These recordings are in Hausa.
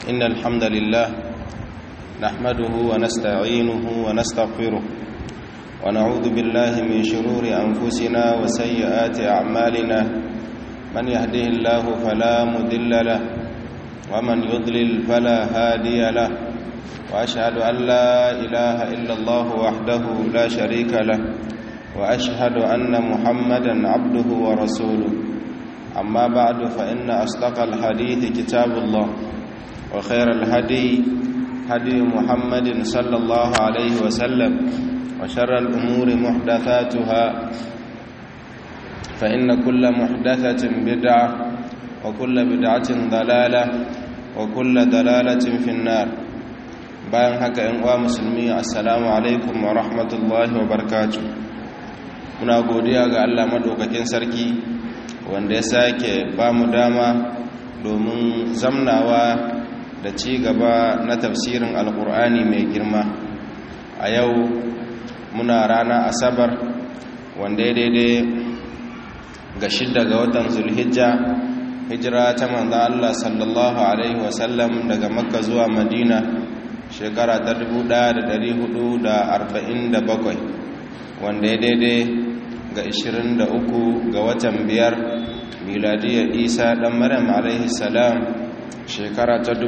إن الحمد لله نحمده ونستعينه ونستغفره ونعوذ بالله من شرور أنفسنا وسيئات أعمالنا من يهده الله فلا مذل له ومن يضلل فلا هادي له وأشهد أن لا إله إلا الله وحده لا شريك له وأشهد أن محمدا عبده ورسوله أما بعد فإن أصدق الحديث كتاب الله وخير الهدي هدي محمد صلى الله عليه وسلم وشر الأمور محدثاتها فإن كل محدثة بدعة وكل بدعة ضلالة وكل ضلالة في النار bayan haka ‘yan uwa musulmi assalamu alaikum wa rahmatullahi wa barkatu muna godiya ga Allah maɗaukakin sarki wanda ya sake ba mu dama domin zamnawa da ci gaba na tafsirin alkur'ani mai girma a yau muna rana asabar wanda ya daidai ga shidda ga watan zulhijja hijira ta manza Allah sallallahu alaihi wasallam daga makka zuwa madina shekara ta 1447 wanda ya daidai ga 23 ga watan biyar miladiyar isa dan maryam alaihi salam shekara ta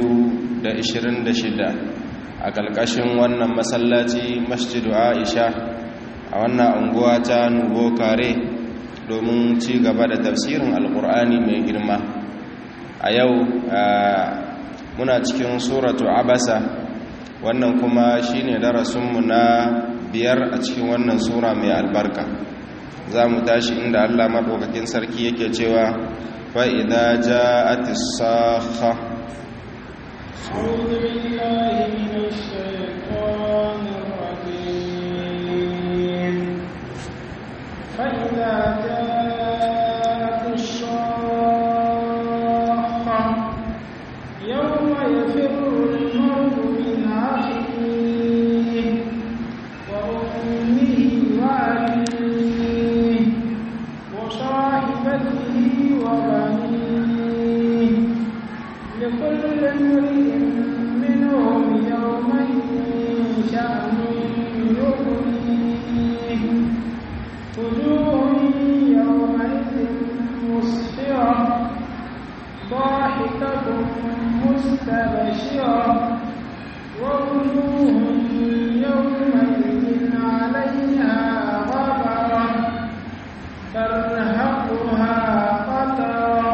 2026 a ƙarƙashin wannan masallaci masjidu aisha a wannan unguwa ta nubo kare domin ci gaba da tafsirin alƙur'ani mai girma a yau muna cikin suratu abasa wannan kuma shine darasinmu na biyar a cikin wannan sura mai albarka za mu tashi inda allah maɗaukakin sarki yake cewa فإذا جاءت الصاخة أعوذ بالله من الشيطان الرجيم فإذا جاءت الصاخة يوم يفر المرء من أخيه وأمه وأبيه وصاحبته وبنيه لكل امرئ منهم يومئذ شأن يغنيه وجوه يومئذ مسفرة ضاحكة مستبشرة ووجوه يومئذ عليها غبرة ترهقها قترة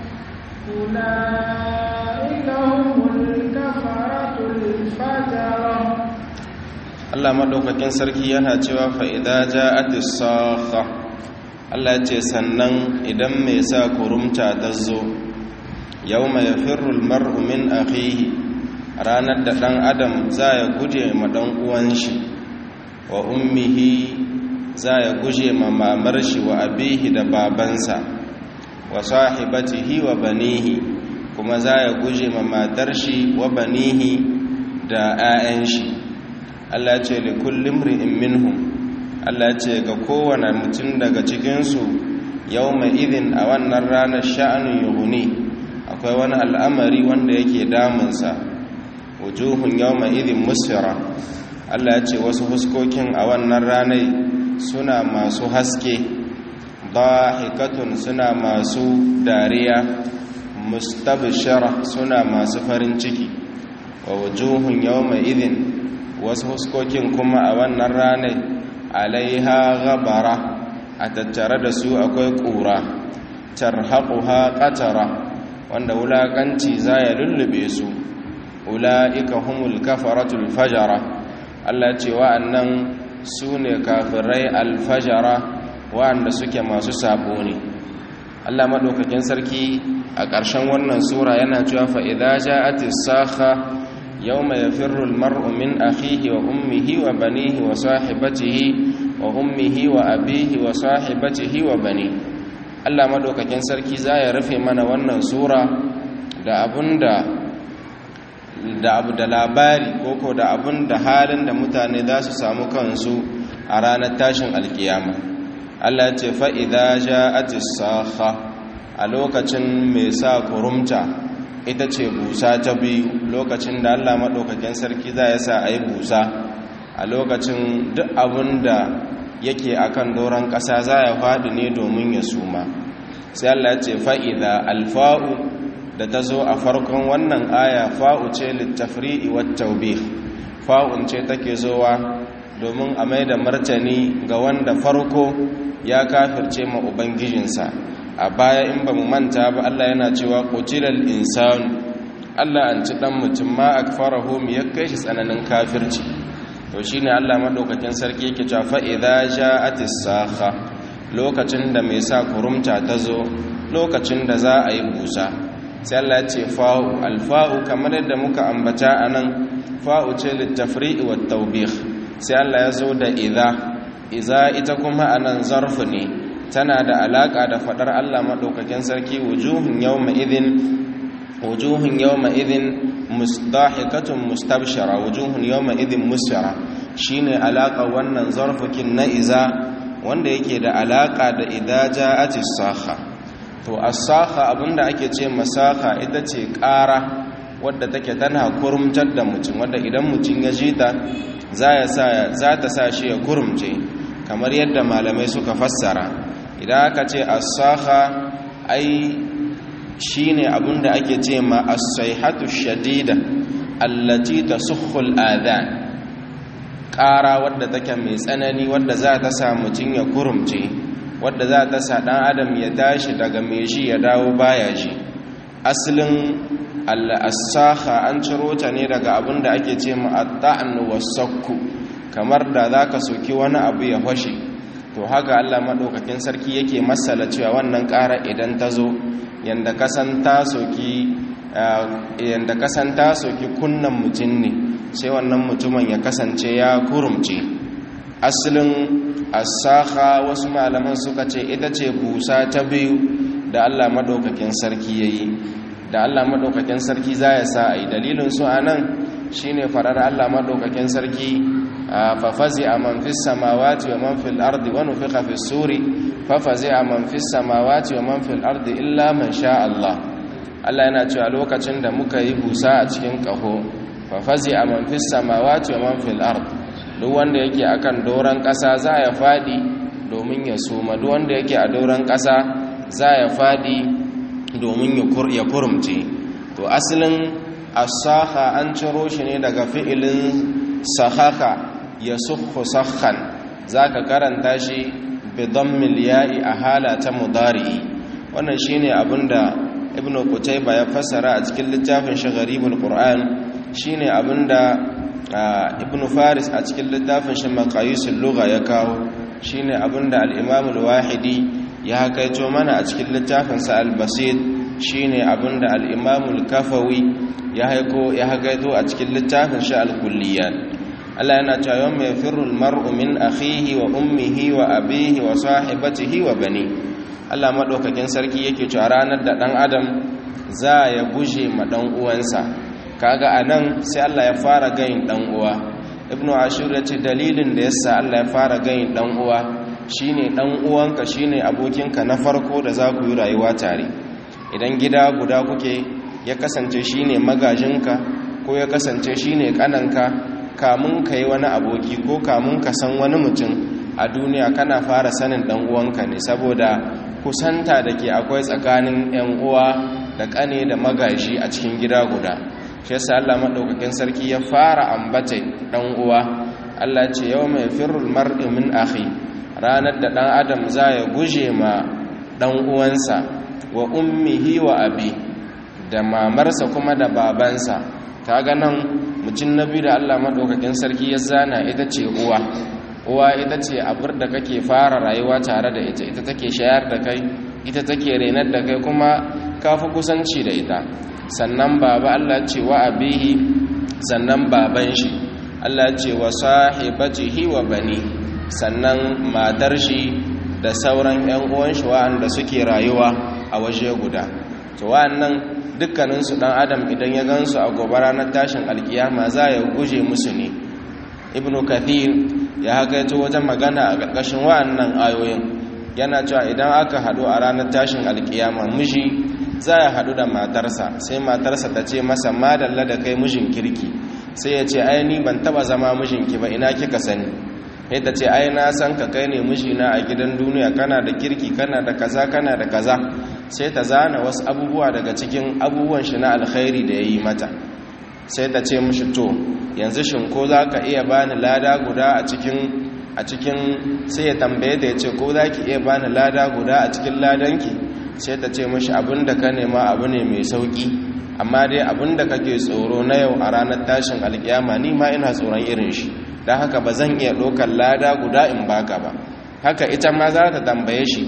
أولئك هم الكفرة الفجرة Allah maɗaukakin sarki yana cewa fa'ida ja sakha Allah ce sannan idan mai sa kurumta ta zo yau mai firul mar'umin akhihi ranar da ɗan adam za ya guje ma ɗan uwanshi wa ummihi za ya guje ma mamar shi wa abihi da babansa wa sahibatihi wa banihi kuma za ya guje ma matar shi wa banihi da 'ya'yan shi Allah ce li kullum ri'in minhum Allah ce ga kowane mutum daga cikinsu yau mai idin a wannan ranar sha'anin yuhuni akwai wani al'amari wanda yake damunsa wujuhun yau mai idin musfira Allah ce wasu huskokin a wannan ranar suna masu haske hikatun suna masu dariya mustabshara suna masu farin ciki wa wujuhun yawma idin wasu huskokin kuma a wannan ranar alaiha gabara a tattare da su akwai ƙura tarhaquha qatara wanda wulakanci za ya lullube su ula'ika humul kafaratul fajara Allah ce wa'annan su ne kafirai alfajara wa'anda suke masu sabo ne Allah maɗaukakin sarki a ƙarshen wannan sura yana cewa fa'ida ja'atis sakha yau mai firul mar'umin akhihi wa ummihi wa banihi wa sahibatihi wa ummihi wa abihi wa sahibatihi wa bani Allah maɗaukakin sarki za ya rufe mana wannan sura da abunda da abu da labari koko da abun da halin da mutane za su samu kansu a ranar tashin alkiyama Allah ce fa'iza ja atis saha a lokacin mai sa kurumta ita ce busa ta biyu lokacin da Allah maɗaukakin sarki za ya sa a yi busa a lokacin duk abin da yake akan doron ƙasa za ya faɗi ne domin ya suma sai Allah ce fa'ida alfa'u da ta zo a farkon wannan aya fa'u ce littafri'i wattaubih fa'un ce take zowa domin a mai da martani ga wanda farko ya kafirce ma ubangijinsa a baya in ba mu manta ba Allah yana cewa qutilal insanu Allah an ci dan mutum ma akfarahu mi ya kai shi tsananin kafirci to shine Allah madaukakin sarki yake cewa fa idza ja'atis sakha lokacin da mai sa kurumta ta zo lokacin da za a yi busa sai Allah ya ce fa'u alfa'u kamar yadda muka ambata anan fa'u ce littafri'i wat tawbih sai Allah ya zo da idza idza ita kuma anan zarfu ne tana da alaka da fadar Allah madaukakin sarki wujuhun yawma idhin wujuhun yawma idhin musdahikatun mustabshara wujuhun yawma idhin musfara shine alaka wannan zarfukin na iza wanda yake da alaka da idza ja'atis sakha to as-sakha abinda ake ce masakha ita ce ƙara wadda take tana kurumtar da mutum wadda idan mutum ya ji ta za ta sa shi ya kurumce kamar yadda malamai suka fassara idan aka ce as-sakha ai shine abinda ake ce ma as-sayhatu shadida allati tasukhu al-adhan ƙara wadda take mai tsanani wadda za ta sa mutum ya kurumce wadda za ta sa ɗan adam ya tashi daga mai shi ya dawo baya shi asalin al'asaha an ciro ta ne daga abin da ake ce ma'adda'an wasakku kamar da za ka soki wani abu ya fashe to haka allah maɗaukakin sarki yake matsala cewa wannan ƙara idan ta zo yadda kasan ta soki kunnan mutum ne sai wannan mutumin ya kasance ya kurumce asalin asaha wasu malaman suka ce ita ce busa ta biyu da Allah madaukakin sarki yayi da Allah madaukakin sarki za ya sa ai dalilin su anan shine farar Allah madaukakin sarki fa fazi'a man fis samawati wa man fil ardi wa nufiqa fis suri fa fazi'a man fis samawati wa man fil ardi illa man sha Allah Allah yana cewa lokacin da muka yi busa a cikin kaho fa fazi'a man fis samawati wa man fil ardi duk wanda yake akan doron ƙasa za ya faɗi domin ya suma duk wanda yake a doron ƙasa za ya faɗi domin ya kurumce to asalin asaha an ciro shi ne daga fi'ilin sahaka ya sukhu sakhan za ka karanta shi bidon miliyayi a hala ta mudari'i wannan shi ne abinda ibn kutaiba ya fassara a cikin littafin shagaribul qur'an shi ne abinda ibn faris a cikin littafin shi maqayisul lugha ya kawo shine abinda al-imam al-wahidi ya hakaito mana a cikin littafin sa al-basit shine abinda al-imam al-kafawi ya haiko ya hakaito a cikin littafin shi al-kulliyat Allah yana cewa yawma yafirru al-mar'u min akhihi wa ummihi wa abihi wa sahibatihi wa bani Allah madaukakin sarki yake cewa ranar da dan adam za ya guje ma dan uwansa kaga anan sai Allah ya fara gayin dan uwa ibnu ashur yace dalilin da yasa Allah ya fara gayin dan uwa shine dan uwanka shine abokinka na farko da za ku yi rayuwa tare idan gida guda kuke ya kasance shine magajinka ko ya kasance shine kananka kamun ka yi wani aboki ko kamun ka san wani mutum a duniya kana fara sanin dan uwanka ne saboda kusanta da ke akwai tsakanin yan uwa da kane da magaji a cikin gida guda shi yasa Allah madaukakin sarki ya fara ambata dan uwa Allah ce yau mai firul mar'i min akhi ranar da dan adam za ya guje ma dan uwansa wa ummihi wa abi da mamarsa kuma da babansa kaga nan mutum nabi da Allah madaukakin sarki ya zana ita ce uwa uwa ita ce abur da kake fara rayuwa tare da ita ita take shayar da kai ita take renar da kai kuma kafi kusanci da ita sannan baba Allah ce wa abihi sannan baban shi Allah ce wa sahibatihi wa bani sannan matar shi da sauran ƴan uwan shi wa'anda suke rayuwa a waje guda to wa'annan dukkanin su dan adam idan ya gansu a gobe ranar tashin alkiyama za ya guje musu ne ibnu kathir ya hakaito wajen magana a ƙarƙashin wa'annan ayoyin yana cewa idan aka haɗu a ranar tashin alkiyama miji za ya haɗu da matarsa sai matarsa ta ce masa madalla da kai mijin kirki sai ya ce ai ni ban taba zama mijinki ba ina kika sani sai ta ce ai na san ka kai ne mijina a gidan duniya kana da kirki kana da kaza kana da kaza sai ta zana wasu abubuwa daga cikin abubuwan shi na alkhairi da ya yi mata sai ta ce mishi to yanzu shin ko za ka iya bani lada guda a cikin a cikin sai ya tambaye da ya ce ko za ki iya bani lada guda a cikin ladanki sai ta ce mishi abin da ka nema abu ne mai sauki amma dai abin da kake tsoro na yau a ranar tashin alkiyama ni ma ina tsoron irin shi don haka ba zan iya ɗaukar lada guda in baka ba haka ita ma za ta tambaye shi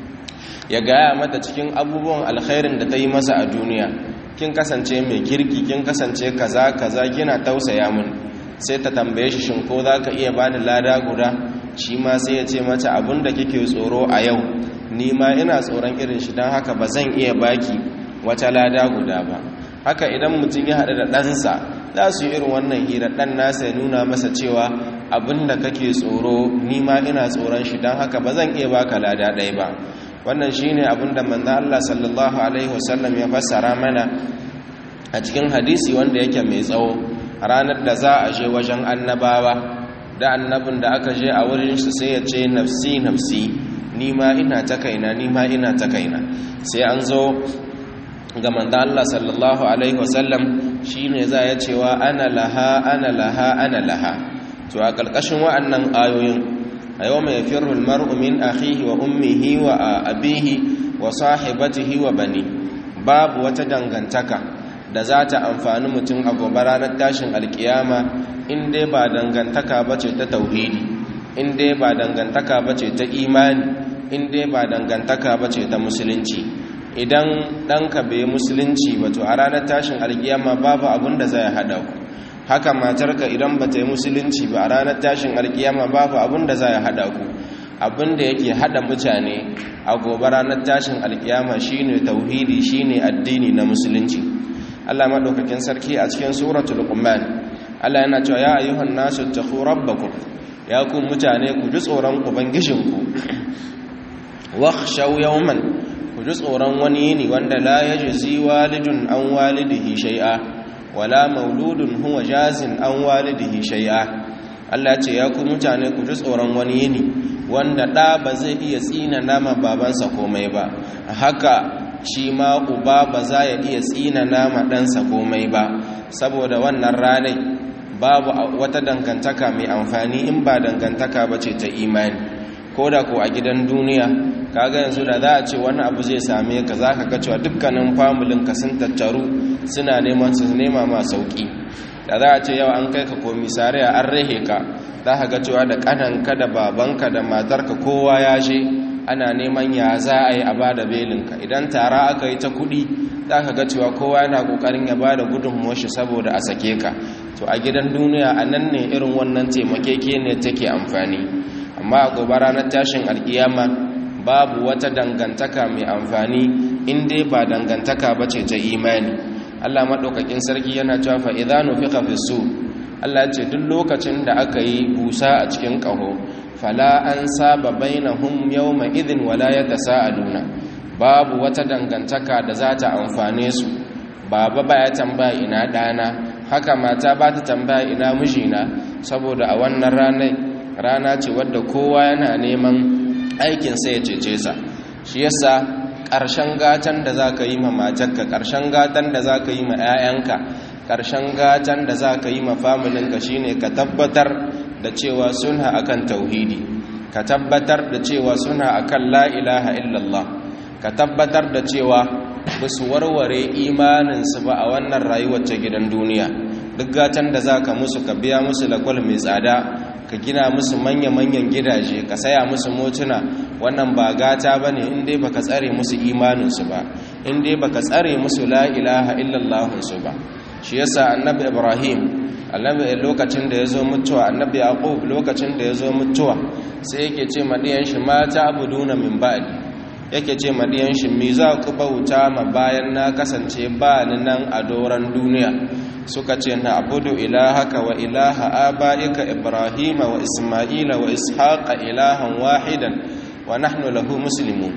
ya gaya mata cikin abubuwan alkhairin da ta yi masa a duniya kin kasance mai kirki kin kasance kaza kaza kina tausaya mun sai ta tambaye shi shin ko za ka iya bani lada guda shi ma sai ya ce mata abin da kike tsoro a yau ni ma ina tsoron irin shi don haka ba zan iya baki wata lada guda ba haka idan mutum ya haɗu da ɗansa za su yi irin wannan hira ɗan nasa ya nuna masa cewa abin da kake tsoro ni ma ina tsoron shi don haka ba zan iya baka lada ɗaya ba wannan shi ne abin da manzan Allah sallallahu Alaihi wasallam ya fassara mana a cikin hadisi wanda yake mai tsawo ranar da za a je wajen annabawa da annabin da aka je a wurin shi sai ya ce nafsi nafsi ni ma ina ta kaina ni ma ina ta kaina sai an zo ga manzan Allah sallallahu Alaihi wasallam shi ne za ya cewa ana laha ana laha ana laha to a ƙarƙashin wa'annan ayoyin a yau mai firul mar'u min akhihi wa ummihi wa abihi wa sahibatihi wa bani babu wata dangantaka da za ta amfani mutum a gobe ranar tashin alkiyama in dai ba dangantaka ba ce ta tauhidi in dai ba dangantaka ba ce ta imani in dai ba dangantaka ba ce ta musulunci idan ɗanka bai musulunci ba to a ranar tashin alkiyama babu abin da zai haɗa ku haka matarka idan ba ta yi musulunci ba a ranar tashin alkiyama babu abin da za ya haɗa ku abin da yake haɗa mutane a gobe ranar tashin alkiyama shine tauhidi shine addini na musulunci Allah maɗaukakin sarki a cikin suratul luqman Allah yana cewa ya ayyuhan nasu taqu rabbakum ya ku mutane ku ji tsoron ubangijinku wakhshaw yawman ku ji tsoron wani yini wanda la yajzi walidun an walidihi shay'a wala mauludun huwa jazin an walidihi shay'a Allah ce ya ku mutane ku ji tsoron wani yini wanda da ba zai iya tsina nama babansa komai ba haka shi ma uba ba za ya iya tsina nama ɗansa komai ba saboda wannan ranai babu wata dangantaka mai amfani in ba dangantaka ba ce ta imani ko da ko a gidan duniya kaga yanzu da za a ce wani abu zai same ka za ka ga cewa dukkanin famulinka sun tattaru suna neman su nema ma sauki da za a ce yau an kai ka komisariya an rahe ka za ka ga cewa da kananka da babanka da matarka kowa ya je ana neman ya za a yi a ba da belinka idan tara aka yi ta kudi za ka ga cewa kowa yana kokarin ya ba da gudunmuwa shi saboda a sake ka to a gidan duniya a nan ne irin wannan taimakeke ne take amfani amma a gobe ranar tashin alkiyama babu wata dangantaka mai amfani in dai ba dangantaka ba ce ta imani allah maɗaukakin sarki yana cewa fa'iza nufika fi su allah ce duk lokacin da aka yi busa a cikin ƙaho fala an saba bainahum yawma idhin wala yatasaaluna babu wata dangantaka da za ta amfane su baba ba ya tambaya ina dana haka mata ba ta tambaya ina mijina saboda a wannan ranar rana ce wadda kowa yana neman aikin sa ya cece sa shi yasa ƙarshen gatan da za ka yi ma matarka ƙarshen gatan da za ka yi ma 'ya'yanka ƙarshen gatan da za ka yi ma familinka shine ka tabbatar da cewa suna akan tauhidi ka tabbatar da cewa suna akan la ilaha illallah ka tabbatar da cewa ba su warware imaninsu ba a wannan rayuwar ta gidan duniya duk gatan da za ka musu ka biya musu lakwal mai tsada ka gina musu manya-manyan gidaje ka saya musu motuna wannan ba gata ba ne inda ba ka tsare musu imaninsu ba inda ba ka tsare musu la ilaha illallahunsu ba shi yasa annabi ibrahim annabi lokacin da ya zo mutuwa annabi yaqub lokacin da ya zo mutuwa sai yake ce madiyan shi mata abuduna min ba'di yake ce madiyan shi me za ku bauta ma bayan na kasance ba ni nan a doran duniya suka ce na abudu ilahaka wa ilaha abaika ibrahima wa isma'ila wa ishaqa ilahan wahidan wa nahnu lahu muslimun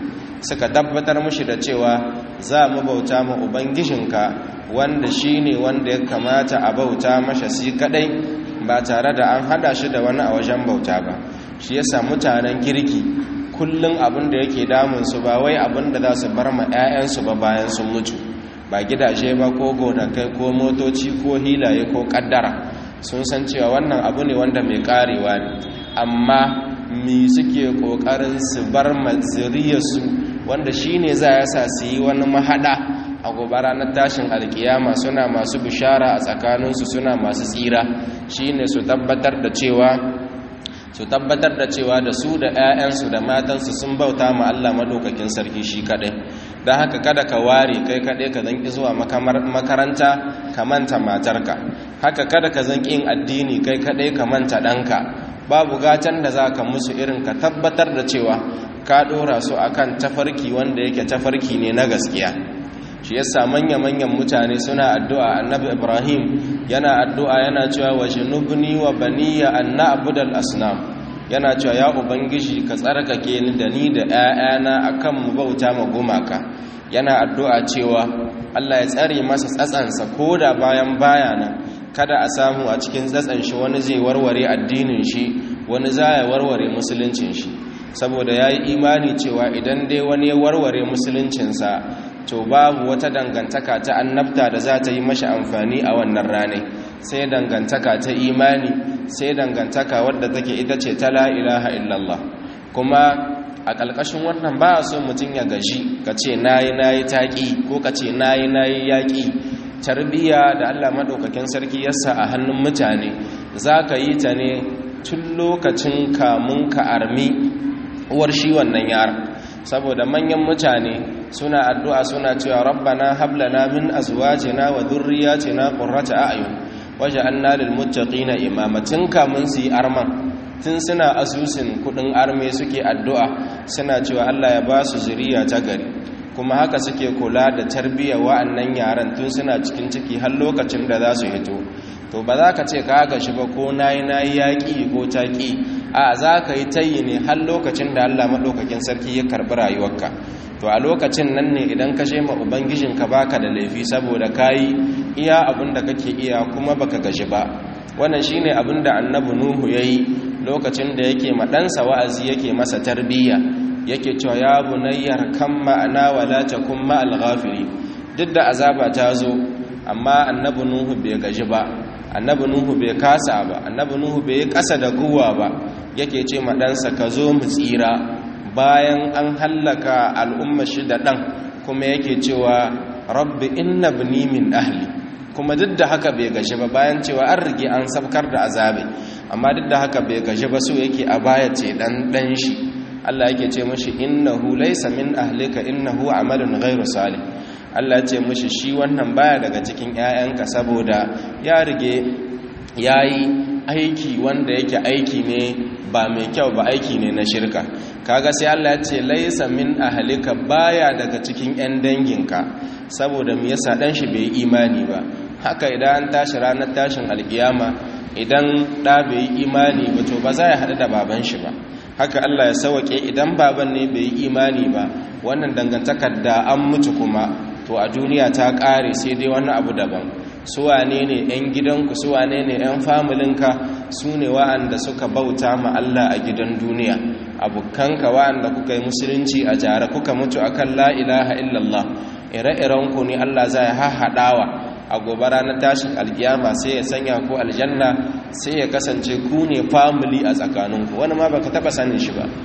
suka tabbatar mushi da cewa za mu bauta ma ubangijinka wanda shine wanda ya kamata a bauta masa shi kadai ba tare da an hada shi da wani a wajen bauta ba shi yasa mutanen kirki kullum abin da yake damunsu ba wai abin da za su bar ma 'ya'yansu ba bayan sun mutu ba gidaje ba ko gonakai ko motoci ko hilaye ko kaddara sun san cewa wannan abu ne wanda mai karewa ne amma mi suke kokarin su bar maziriyarsu wanda shine za ya sa su yi wani mahada a gobe ranar tashin alkiyama suna masu bishara a tsakaninsu suna masu tsira shine su tabbatar da cewa su tabbatar da cewa da su da 'ya'yansu da matansu sun bauta ma Allah madaukakin sarki shi kadai don haka kada ka ware kai kadai ka zanki zuwa makaranta ka manta matarka haka kada ka zanki yin addini kai kadai ka manta ɗanka babu gatan da za ka musu irin ka tabbatar da cewa ka ɗora su akan tafarki wanda yake tafarki ne na gaskiya shi yasa manya-manyan mutane suna addu'a annabi ibrahim yana addu'a yana cewa wa shinubni wa baniya an na'budal asnam yana cewa ya ubangiji ka tsarkake ni da ni da 'ya'yana akan mu bauta ma gumaka yana addu'a cewa Allah ya tsare masa tsatsansa koda bayan bayana kada a samu a cikin tsatsan shi wani zai warware addinin shi wani za ya warware musuluncin shi saboda ya yi imani cewa idan dai wani ya warware musuluncinsa to babu wata dangantaka ta annabta da za ta yi mashi amfani a wannan rane sai dangantaka ta imani sai dangantaka wadda take ita ce ta la ilaha illallah kuma a ƙalƙashin wannan ba a so mutum ya gaji ka ce nayi nayi taƙi ko ka ce nayi nayi yaƙi tarbiyya da Allah maɗaukakin sarki yasa a hannun mutane za ka yi ta ne tun lokacin kamun ka armi uwar shi wannan yaran saboda manyan mutane suna addu'a suna cewa rabbana hablana min azwajina wa dhurriyyatina qurrata a'yun waj'alna lil muttaqina imama tun kamun su yi arman tun suna asusun kudin arme suke addu'a suna cewa Allah ya ba su zuriya ta gari kuma haka suke kula da tarbiyyar wa'annan yaran tun suna cikin ciki har lokacin da za su hito to ba za ka ce ka gashi ba ko nayi nayi yaƙi ko taƙi a za ka yi tayi ne har lokacin da Allah maɗaukakin sarki ya karɓi rayuwarka to a lokacin nan ne idan ka ma ubangijinka baka da laifi saboda ka yi iya abin da kake iya kuma baka gaji ba wannan shine abin da annabi nuhu ya yi lokacin da yake maɗansa wa'azi yake masa tarbiyya yake cewa ya bunayyar kan ma'ana wala takun ma'al ghafiri duk da azaba ta zo amma annabi nuhu bai gaji ba annabi nuhu bai kasa ba annabi nuhu bai yi ƙasa da guwa ba yake ce maɗansa ka zo mu tsira bayan an hallaka al'umma shi da ɗan kuma yake cewa rabbi inna bini min ahli kuma duk da haka bai gaji ba bayan cewa an rige an sabkar da azabe amma duk da haka bai gaji ba so yake a baya ce ɗan ɗan shi Allah yake ce mashi innahu laysa min ahlika innahu amalun ghairu salih Allah ce mashi shi wannan baya daga cikin 'ya'yanka saboda ya rige yayi aiki wanda yake aiki ne ba mai kyau ba aiki ne na shirka kaga sai Allah ya ce laysa min ahlika baya daga cikin 'yan danginka saboda me yasa dan shi bai imani ba haka idan an tashi ranar tashin alkiyama idan da bai imani ba to ba za ya hadu da baban shi ba haka Allah ya sauke idan baban ne bai yi imani ba wannan dangantakar da an mutu kuma to a duniya ta kare sai dai wani abu daban su wane ne yan gidanku su wane ne yan familinka su ne wa'anda suka bauta ma Allah a gidan duniya abokanka wa'anda kuka yi musulunci a jare kuka mutu akan la ilaha illallah ire-irenku ne Allah zai hahaɗawa a gobe ranar tashin alkiyama sai ya sanya ku aljanna sai ya kasance ku ne family a tsakaninku wani ma baka taba sanin shi ba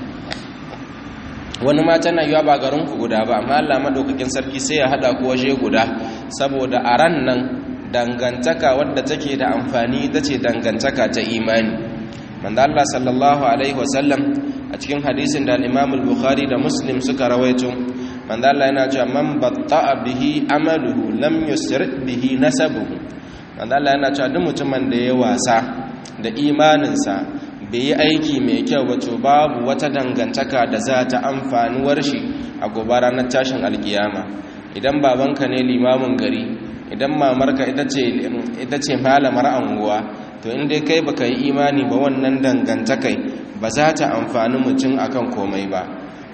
wani ma tana yiwa ba garinku guda ba amma Allah madaukakin sarki sai ya hada ku waje guda saboda a ran nan dangantaka wadda take da amfani ita ce dangantaka ta imani manzo Allah sallallahu alaihi wasallam a cikin hadisin da al-Imam al-Bukhari da Muslim suka rawaito manzo Allah yana cewa man batta'a bihi amaluhu lam yusri bihi nasabuhu manzo Allah yana cewa duk mutumin da ya wasa da imaninsa bai yi aiki mai kyau ba to babu wata dangantaka da za ta amfanuwar shi a gobe ranar tashin alkiyama idan babanka ne limamin gari idan mamarka ita ce ita ce malamar anguwa to in dai kai baka yi imani ba wannan dangantakai ba za ta amfani mutum akan komai ba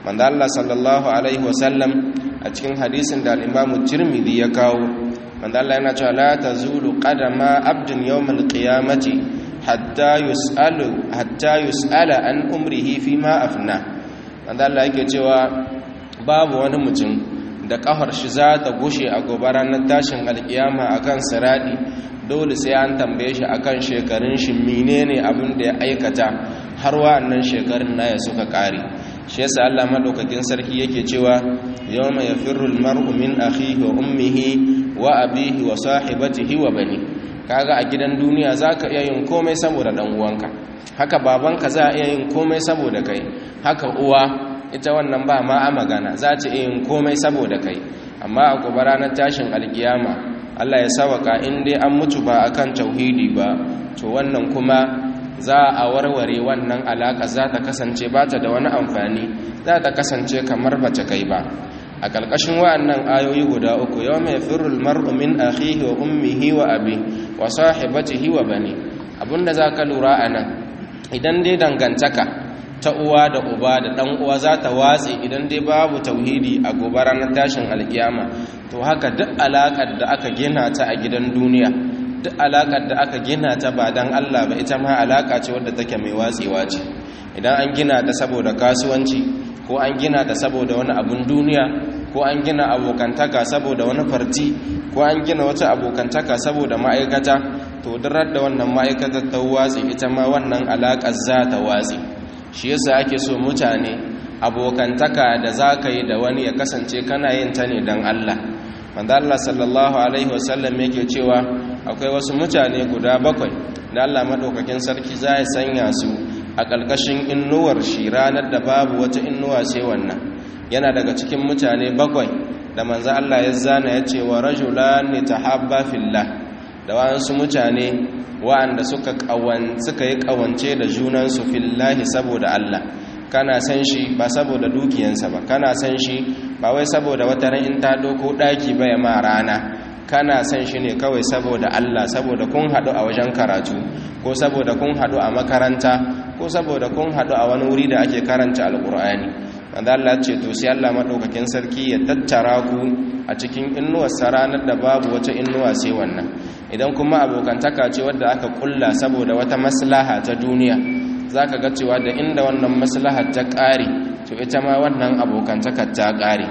manzo Allah sallallahu alaihi wasallam a cikin hadisin da al-Imam Tirmidhi ya kawo manzo Allah yana cewa la tazulu qadama abdin yawmal qiyamati hatta yus'alu hatta yus'ala an umrihi fima afna manzo Allah yake cewa babu wani mutum da kafar shi za ta gushe a gobe ranar tashin alkiyama akan siradi dole sai an tambaye shi akan shekarun shi menene abin da ya aikata har wa'annan shekarun naya suka kare shi yasa Allah madaukakin sarki yake cewa yawma yafirru almar'u min akhihi wa ummihi wa abihi wa sahibatihi wa bani kaga a gidan duniya zaka iya yin komai saboda dan uwanka haka babanka za a iya yin komai saboda kai haka uwa ita wannan ba ma a magana za ta iya yin komai saboda kai amma a gobe ranar tashin alkiyama Allah ya sawaka in dai an mutu ba akan tauhidi ba to wannan kuma za a warware wannan alaka za ta kasance ba ta da wani amfani za ta kasance kamar ba ta kai ba a ƙarƙashin wa'annan ayoyi guda uku yau mai firul mar'u min akhihi wa ummihi wa abi wa sahibatihi wa bani abinda za ka lura a nan idan dai dangantaka ta uwa da uba da ɗan uwa za ta watse idan dai babu tauhidi a gobe ranar tashin alkiyama to haka duk alaƙar da aka gina ta a gidan duniya duk alaƙar da aka gina ta ba don Allah ba ita ma alaƙa ce wadda take mai watsewa ce idan an gina ta saboda kasuwanci ko an gina ta saboda wani abun duniya ko an gina abokantaka saboda wani farti ko an gina wata abokantaka saboda ma'aikata to durar da wannan ma'aikatar ta watse ita ma wannan alaƙar za ta watse shi yasa ake so mutane abokantaka da za ka yi da wani ya kasance kana yin ta ne don Allah wanda Allah sallallahu alaihi wasallam yake cewa akwai wasu mutane guda bakwai da Allah maɗaukakin sarki za ya sanya su a ƙarƙashin innuwar shi ranar da babu wata innuwa sai wannan yana daga cikin mutane bakwai da manzo Allah ya zana ya ce wa rajulani tahabba fillah da wasu mutane wa'anda suka suka yi kawance da junansu fillahi saboda Allah kana san shi ba saboda dukiyansa ba kana san shi ba wai saboda wata ran in ta doko daki ba ya ma rana kana san shi ne kawai saboda Allah saboda kun hadu a wajen karatu ko saboda kun hadu a makaranta ko saboda kun hadu a wani wuri da ake karanta alkur'ani wanda Allah ce to sai Allah madaukakin sarki ya tattara ku a cikin innuwar ranar da babu wata innuwa sai wannan idan kuma abokantaka ce wadda aka kulla saboda wata maslaha ta duniya zaka ga cewa da inda wannan maslahar ta ƙare to ita ma wannan abokantakar ta ƙare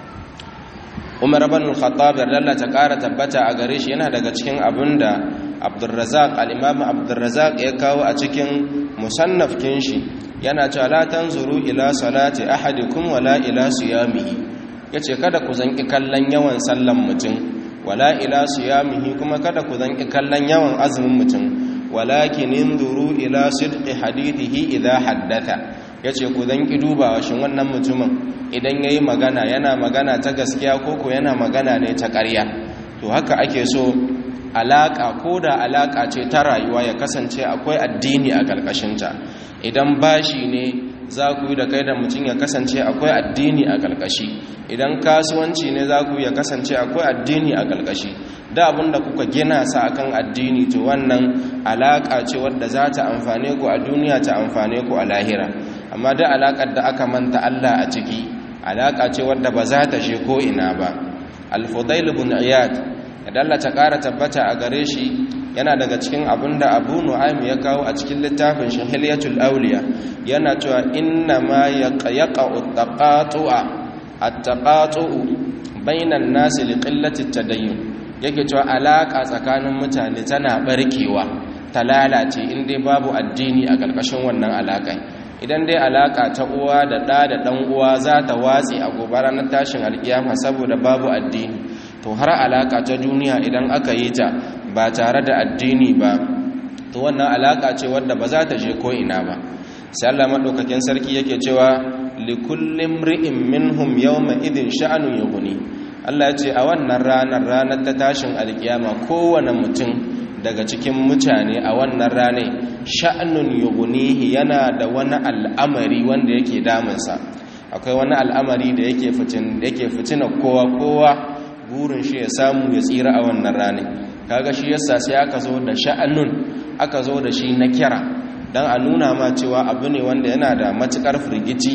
Umar ibn al-Khattab Allah ta ƙara tabbata a gare shi yana daga cikin abinda Abdurrazzaq al-Imam Abdurrazzaq ya kawo a cikin musannaf kin shi yana cewa la tanzuru ila salati ahadikum wala ila siyamihi yace kada ku zanki kallon yawan sallan mutum wala ila siyamihi kuma kada ku zanki kallon yawan azumin mutum walakin inzuru ila sidqi hadithihi idha haddatha yace ku zanki dubawa shin wannan mutumin idan yayi magana yana magana ta gaskiya ko ko yana magana ne ta ƙarya to haka ake so alaka ko da alaka ce ta rayuwa ya kasance akwai addini a ƙarƙashinta idan bashi ne za ku yi da kai da mutum ya kasance akwai addini a ƙarƙashi idan kasuwanci ne za ku ya kasance akwai addini a ƙarƙashi da abin da kuka gina sa akan addini to wannan alaƙa ce wadda za ta amfane ku a duniya ta amfane ku a lahira amma da alaƙar da aka manta Allah a ciki alaƙa ce wadda ba za ta shi ko ina ba al-fudail ibn iyad idan Allah ta ƙara tabbata a gare shi yana daga cikin abin da abu nu'aym ya kawo a cikin littafin shi hilyatul awliya yana cewa inna ma yaqa'u taqatu'a at-taqatu'u bainan nasi li qillati tadayyun yake cewa alaka tsakanin mutane tana barkewa ta lalace in dai babu addini a ƙarƙashin wannan alaƙa idan dai alaka ta uwa da ɗa da ɗan uwa za ta watsi a gobe ranar tashin alkiyama saboda babu addini to har alaka ta duniya idan aka yi ta ba tare da addini ba to wannan alaka ce wadda ba za ta je ko ina ba sai Allah madaukakin sarki yake cewa likullin ri'in minhum yawma idin sha'anun yughni Allah ya ce a wannan ranar ranar ta tashin alkiyama kowane mutum daga cikin mutane a wannan ranar sha'anun yughnihi yana da wani al'amari wanda yake damunsa akwai wani al'amari da yake fitin yake fitina kowa kowa burin shi ya samu ya tsira a wannan ranar kaga shi yasa sai aka zo da sha'anun aka zo da shi na kira dan a nuna ma cewa abu ne wanda yana da matukar firgici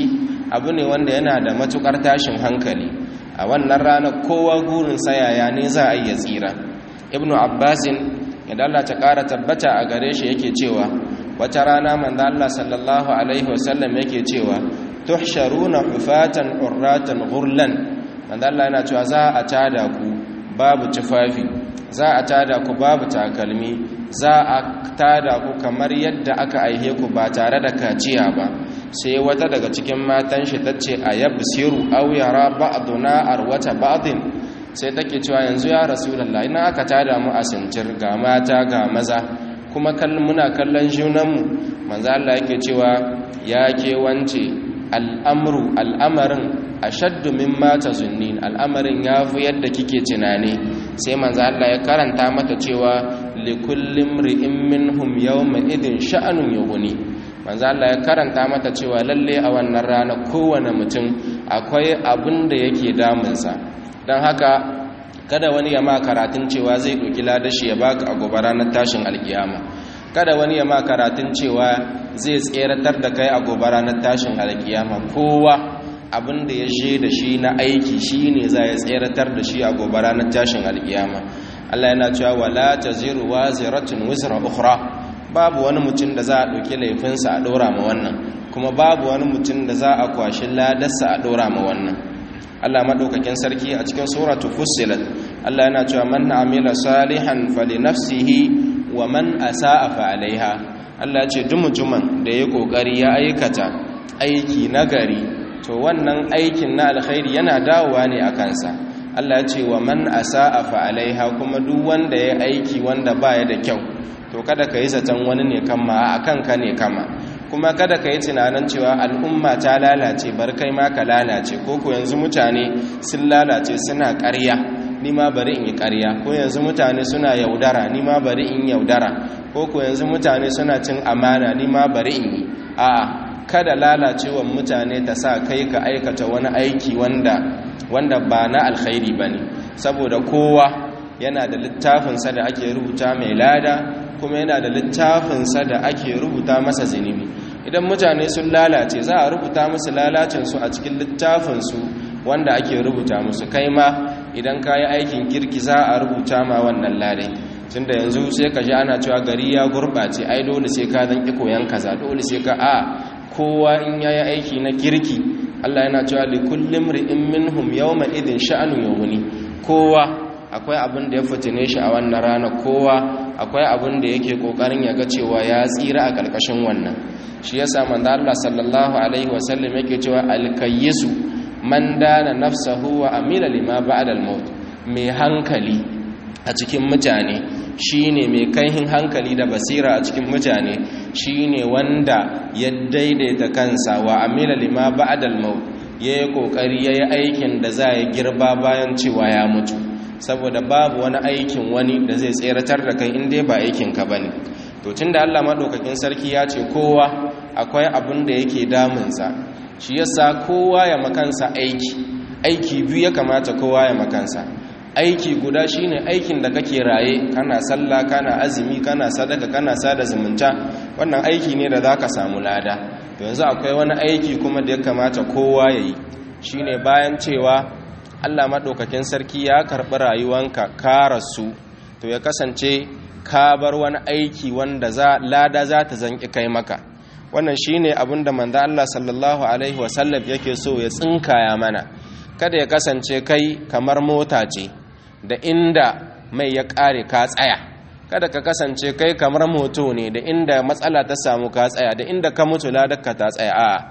abu ne wanda yana da matukar tashin hankali a wannan ranar kowa gurin sayaya ne za a iya tsira ibnu abbasin idan Allah ta ƙara tabbata a gare shi yake cewa wata rana manzo Allah sallallahu alaihi wasallam yake cewa tuhsharuna hufatan urratan ghurlan manzo Allah yana cewa za a tada ku babu tufafi za a tada ku babu takalmi za a tada ku kamar yadda aka aihe ku ba tare da kaciya ba sai wata daga cikin matan shi tace ayabsiru aw yara ba'duna arwata ba'din sai take cewa yanzu ya rasulullah ina aka tada mu a sintir ga mata ga maza kuma kallon muna kallon junanmu manzo Allah yake cewa ya ke wance al'amru al'amarin ashaddu mimma tazunnin al'amarin yafi yadda kike tunani sai manzo Allah ya karanta mata cewa likulli imri'in minhum yawma idin sha'anun yughni manzo Allah ya karanta mata cewa lalle a wannan rana kowane mutum akwai abin da yake damunsa don haka kada wani ya ma karatun cewa zai ɗauki ladashi ya baka a gobe ranar tashin alkiyama kada wani ya ma karatun cewa zai tseratar da kai a gobe ranar tashin alkiyama kowa abin da ya je da shi na aiki shi ne za ya tseratar da shi a gobe ranar tashin alkiyama Allah yana cewa wala taziru waziratun wizra ukhra babu wani mutum da za a ɗauki laifinsa a ɗora ma wannan kuma babu wani mutum da za a kwashi ladarsa a ɗora ma wannan Allah maɗaukakin sarki a cikin suratu fussilat Allah yana cewa man amila salihan fali nafsihi wa man asa'a fa alaiha Allah ce duk mutumin da ya kokari ya aikata aiki nagari to wannan aikin na alkhairi yana dawowa ne a kansa Allah ce wa man asa'a fa alaiha kuma duk wanda ya aiki wanda baya da kyau to kada ka yi zaton wani ne kama a kanka ne kama kuma kada ka yi tunanin cewa al'umma ta lalace bar kai ma ka lalace ko ko yanzu mutane sun lalace suna ƙarya ni ma bari in yi ƙarya ko yanzu mutane suna yaudara ni ma bari in yaudara ko ko yanzu mutane suna cin amana ni ma bari in yi a'a kada lalacewan mutane ta sa kai ka aikata wani aiki wanda wanda ba na alkhairi bane saboda kowa yana da littafinsa da ake rubuta mai lada kuma yana da littafinsa da ake rubuta masa zunubi idan mutane sun lalace za a rubuta musu lalacinsu a cikin littafinsu wanda ake rubuta musu kai ma idan ka yi aikin kirki za a rubuta ma wannan ladai tun da yanzu sai ka ji ana cewa gari ya gurɓace ai dole sai ka zan ƙi koyan kaza dole sai ka a kowa in ya yi aiki na kirki allah yana cewa likullum ri'in minhum yawma idin sha'anu yawuni kowa akwai abin da ya fitine shi a wannan rana kowa akwai abin da yake kokarin ya ga cewa ya tsira a karkashin wannan shi yasa manzo Allah sallallahu alaihi wasallam yake cewa alkayyisu man dana nafsahu wa amila lima ba'da al-maut mai hankali a cikin mutane shine mai kaihin hankali da basira a cikin mutane shine wanda ya daidaita kansa wa amila lima ba'da al-maut yayi kokari yayi aikin da za ya girba bayan cewa ya mutu saboda babu wani aikin wani da zai tseratar da kai inda ba aikinka ba ne to tun da allah maɗaukakin sarki ya ce kowa akwai abin da yake damunsa shi yasa kowa ya makansa aiki aiki biyu ya kamata kowa ya makansa aiki guda shine aikin da kake raye kana sallah kana azumi kana sadaka kana sada zumunta wannan aiki ne da zaka samu lada to yanzu akwai wani aiki kuma da ya kamata kowa ya yi shine bayan cewa Allah maɗaukakin sarki ya karɓi rayuwanka ka rasu to ya kasance ka bar wani aiki wanda za lada za ta zanki kai maka wannan shine abin da manzo Allah sallallahu alaihi wasallam yake so ya tsinkaya mana kada ya kasance kai kamar mota ce da inda mai ya ƙare ka tsaya kada ka kasance kai kamar moto ne da inda matsala ta samu ka tsaya da inda ka mutu ladarka ta tsaya a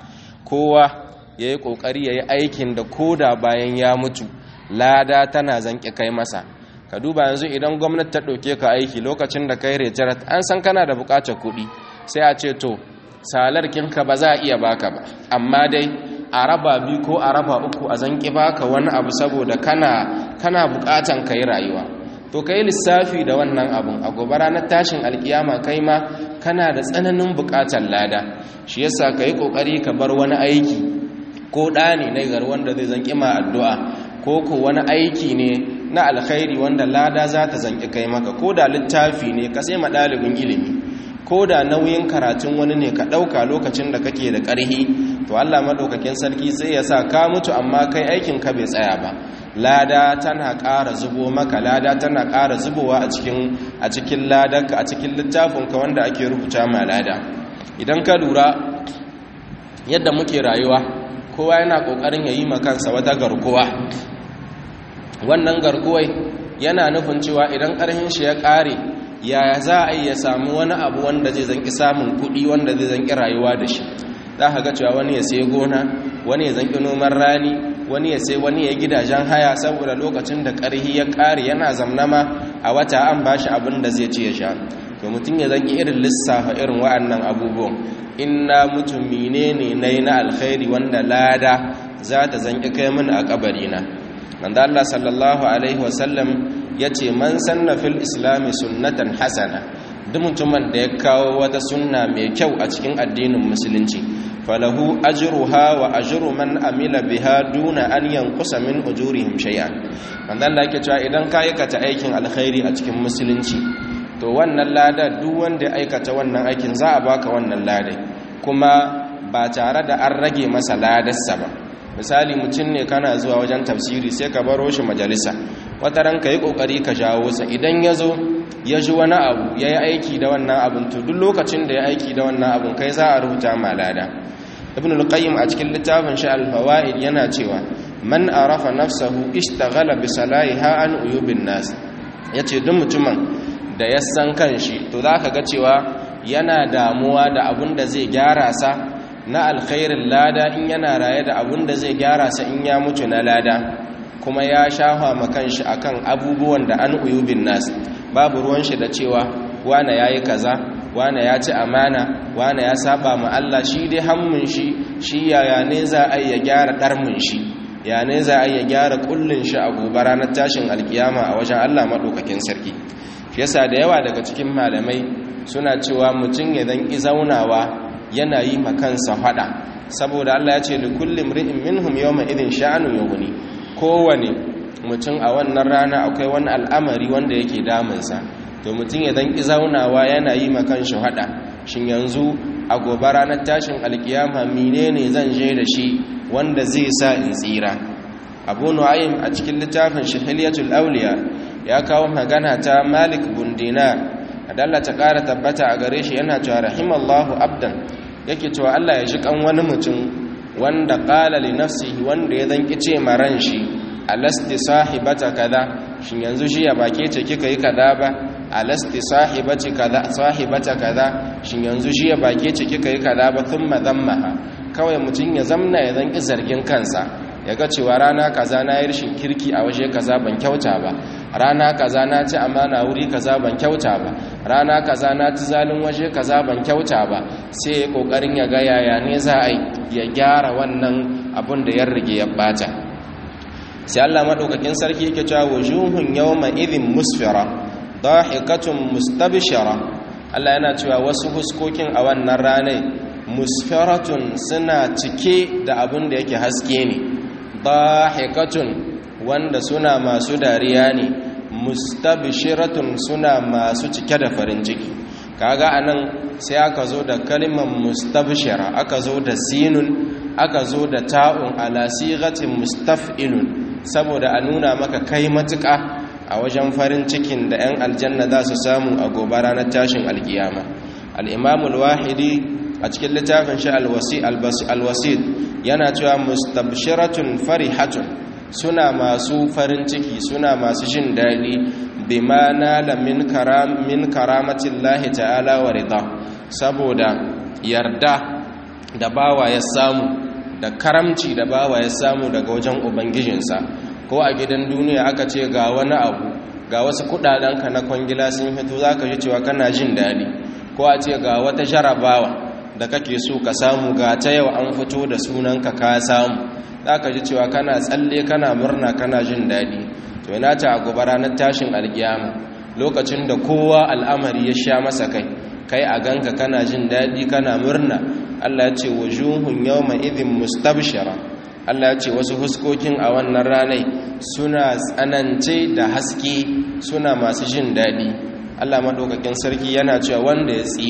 kowa ya yi ƙoƙari ya yi aikin da koda bayan ya mutu lada tana zanƙi kai masa ka duba yanzu idan gwamnati ta ɗauke ka aiki lokacin da kai rejarat an san kana da buƙatar kuɗi sai a ce to salarkinka ba za a iya baka ba amma dai a raba biyu ko a raba uku a zanƙi baka wani abu saboda kana kana buƙatan ka yi rayuwa to ka yi lissafi da wannan abun a gobe ranar tashin alkiyama kai ma kana da tsananin buƙatar lada shi yasa ka yi ƙoƙari ka bar wani aiki ko ɗa ne na gar wanda zai zanƙi ma addu'a ko ko wani aiki ne na alkhairi wanda lada za ta zanƙi kai maka ko da littafi ne ka sai ma ɗalibin ilimi ko da nauyin karatun wani ne ka ɗauka lokacin da kake da ƙarhi to Allah madaukakin sarki sai ya sa ka mutu amma kai aikin ka bai tsaya ba lada tana ƙara zubo maka lada tana ƙara zubowa a cikin a cikin ladarka a cikin littafinka wanda ake rubuta ma lada idan ka lura yadda muke rayuwa kowa yana ƙoƙarin ya yi kansa wata garkuwa wannan garkuwai yana nufin cewa idan ƙarhin shi ya ƙare yaya za a yi ya samu wani abu wanda zai zanki samun kuɗi wanda zai zanki rayuwa da shi za ka ga cewa wani ya sai gona wani ya zanki noman rani wani ya sai wani ya gidajen haya saboda lokacin da ƙarhi ya ƙare yana zamnama a wata an ba shi abin da zai ci ya sha to mutum ya zanki irin lissafa irin wa'annan abubuwan inna mutum menene na yi na alkhairi wanda lada za ta zanki kai min a kabarina manzo Allah sallallahu alaihi wasallam yace man sanna fil islami sunnatan hasana duk mutumin da ya kawo wata sunna mai kyau a cikin addinin musulunci falahu ajruha wa ajru man amila biha duna an yanqusa min ujurihim shay'an manzo Allah yake cewa idan ka aikata aikin alkhairi a cikin musulunci to wannan lada duk wanda ya aikata wannan aikin za a baka wannan lada kuma ba tare da an rage masa ladarsa ba misali mutum ne kana zuwa wajen tafsiri sai ka baro shi majalisa wata ran ka yi kokari ka jawo sa idan ya zo ya ji wani abu ya yi aiki da wannan abin to duk lokacin da ya aiki da wannan abin kai za a rubuta malada ibn al-qayyim a cikin littafin shi al-fawaid yana cewa man arafa nafsahu ishtaghala bi salahiha an uyubin nas yace duk mutumin da ya san kanshi to zaka ga cewa yana damuwa da abin da zai gyara sa na alkhairin lada in yana raye da abun da zai gyara sa in ya mutu na lada kuma ya shafa makanshi akan abubuwan da an uyubin nas babu ruwan shi da cewa wane yayi kaza wane ya ci amana wane ya saba ma Allah shi dai hammun shi shi yaya ne za a ya gyara darmun shi ya ne za a ya gyara kullun shi a gobe ranar tashin alkiyama a wajen Allah madaukakin sarki shi yasa da yawa daga cikin malamai suna cewa mutum ya dan zaunawa yana yi makansa fada saboda Allah ya ce li kulli mri'in minhum yawma idhin sha'anu yughni kowane mutum a wannan rana akwai wani al'amari wanda yake damunsa to mutum ya dan zaunawa yana yi makansa fada shin yanzu a gobe ranar tashin alkiyama menene zan je da shi wanda zai sa in tsira abu nu'aym a cikin littafin shahiliyatul awliya ya kawo magana ta malik bin dinar adalla ta ƙara tabbata a gare shi yana cewa rahimallahu abdan yake cewa Allah ya ji kan wani mutum wanda qala li nafsihi wanda ya zanki ce maran shi alasti sahibata kaza shin yanzu shi ya bake ce kika yi kaza ba alasti sahibati kaza sahibata kaza shin yanzu shi ya bake ce kika yi kaza ba thumma dhammaha kawai mutum ya zamna ya zanki zargin kansa ya ga cewa rana kaza na yi rashin kirki a waje kaza ban kyauta ba rana kaza na ci amana wuri kaza ban kyauta ba rana kaza na ci zalin waje kaza ban kyauta ba sai ya kokarin ya ga yaya ne za a ya gyara wannan abun da ya rige ya bata sai Allah madaukakin sarki yake cewa wujuhun yawma idhin musfira dahikatun mustabshira Allah yana cewa wasu huskokin a wannan ranar musfiratun suna cike da abun da yake haske ne dahikatun wanda suna masu dariya ne mustabshiratun suna masu cike da farin ciki kaga anan sai aka zo da kalimar mustabshira aka zo da sinun aka zo da ta'un ala sighatin mustaf'ilun saboda a nuna maka kai matuƙa a wajen farin cikin da 'yan aljanna za su samu a gobe ranar tashin alkiyama al-imamul wahidi a cikin littafin shi alwasid yana cewa mustabshiratun farihatun suna masu farin ciki suna masu jin daɗi bima nala min karam min karamatin lahi ta'ala wa rida saboda yarda da bawa ya samu da karamci da bawa ya samu daga wajen ubangijinsa ko a gidan duniya aka ce ga wani abu ga wasu kudadenka na kwangila sun fito za ka ji cewa kana jin daɗi ko a ce ga wata jarabawa da kake so ka samu ga ta yau an fito da sunanka ka samu za ka ji cewa kana tsalle kana murna kana jin daɗi to yana ta a gobe ranar tashin alkiyama lokacin da kowa al'amari ya sha masa kai kai a ganka kana jin daɗi kana murna allah ya ce wujuhun yawma idhin mustabshira allah ya ce wasu huskokin a wannan ranai suna tsanance da haske suna masu jin daɗi allah maɗaukakin sarki yana cewa wanda ya tsira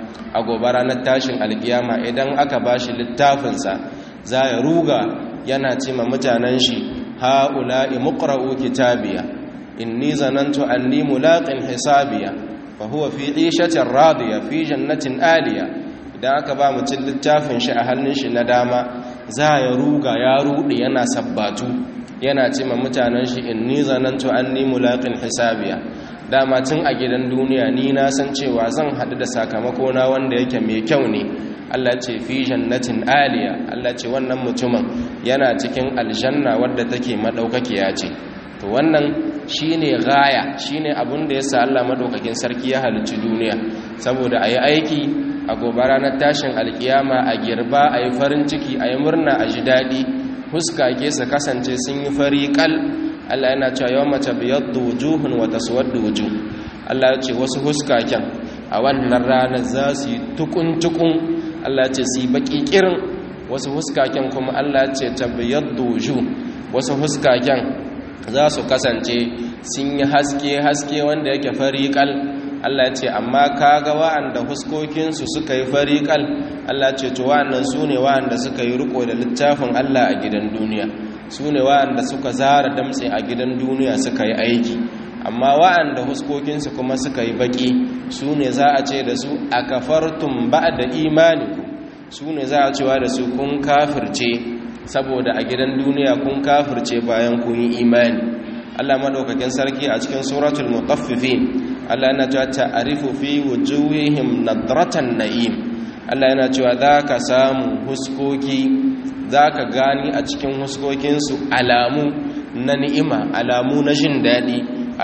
a gobe ranar tashin alkiyama idan aka bashi littafinsa za ya ruga yana ce ma mutanen shi ha'ula'i muqra'u kitabiya inni zanantu anni mulaqin hisabiya fa huwa fi 'ishatin radiya fi jannatin aliya idan aka ba mutum littafin shi a hannun shi na dama za ya ruga ya rude yana sabbatu yana ce ma mutanen shi inni zanantu anni mulaqin hisabiya dama tun a gidan duniya ni na san cewa zan haɗu da sakamako na wanda yake mai kyau ne Allah ce fi jannatin aliya Allah ce wannan mutumin yana cikin aljanna wadda take madaukakiya ce to wannan shine gaya shine abin da yasa Allah madaukakin sarki ya halicci duniya saboda ayi aiki a gobe ranar tashin alkiyama a girba ayi farin ciki ayi murna a ji dadi huska ke su kasance sun yi fari kal Allah yana cewa yawma tabyaddu wujuhun wa taswaddu wujuh Allah ya ce wasu huskaken a wannan ranar za su yi tukun-tukun Allah ce su yi baki kirin wasu huskaken kuma Allah ce tabbiyar doju wasu huskaken za su kasance sun yi haske-haske wanda yake fariƙal Allah ce amma kaga wa'anda huskokinsu suka yi fariƙal Allah ce to wa'annan su ne wa'anda suka yi riko da littafin Allah a gidan duniya su ne wa'anda suka zara damtse a gidan duniya suka yi aiki amma wa'anda huskokinsu kuma suka yi baki su ne za a ce da su a kafartun ba da imaniku su ne za a cewa da su kun kafirce saboda a gidan duniya kun kafirce bayan kun yi imani Allah madaukakin sarki a cikin suratul mutaffifin Allah yana cewa ta'arifu fi wujuhihim nadratan na'im Allah yana cewa za ka samu huskoki za ka gani a cikin huskokinsu alamu na ni'ima alamu na jin daɗi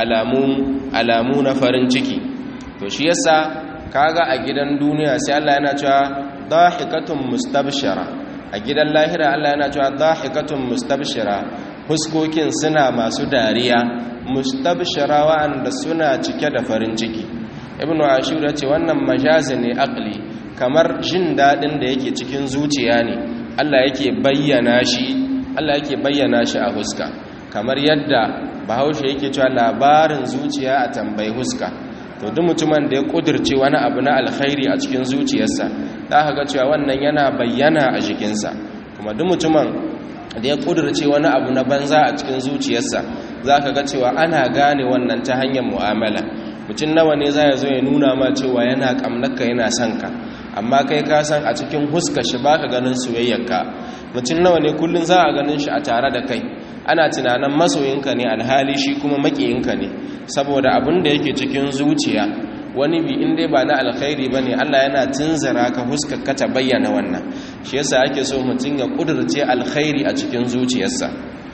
alamu na farin ciki to shi yasa kaga a gidan duniya sai Allah yana cewa dahikatun mustabshira a gidan lahira Allah yana cewa dahikatun mustabshira huskokin suna masu dariya mustabshira wa'anda suna cike da farin ciki ibnu ashur ce wannan majazi ne aqli kamar jin dadin da yake cikin zuciya ne Allah yake bayyana shi Allah yake bayyana shi a huska kamar yadda bahaushe yake cewa labarin zuciya a tambayi huska to duk mutumin da ya kudirce wani abu na alkhairi a cikin zuciyarsa za ka ga cewa wannan yana bayyana a jikinsa kuma duk mutumin da ya kudirce wani abu na banza a cikin zuciyarsa za ka ga cewa ana gane wannan ta hanyar mu'amala mutum nawa ne za ya zo ya nuna ma cewa yana kamnaka yana son ka amma kai ka san a cikin huska shi baka ganin soyayyarka mutum nawa ne kullun za a ganin shi a tare da kai ana tunanin masoyinka ne alhali shi kuma makiyinka ne saboda abin da yake cikin zuciya wani bi in dai ba na alkhairi ba ne allah yana tunzara ka huskaka ta bayyana wannan shi yasa ake so mutum ya kudurce alkhairi a cikin zuciyarsa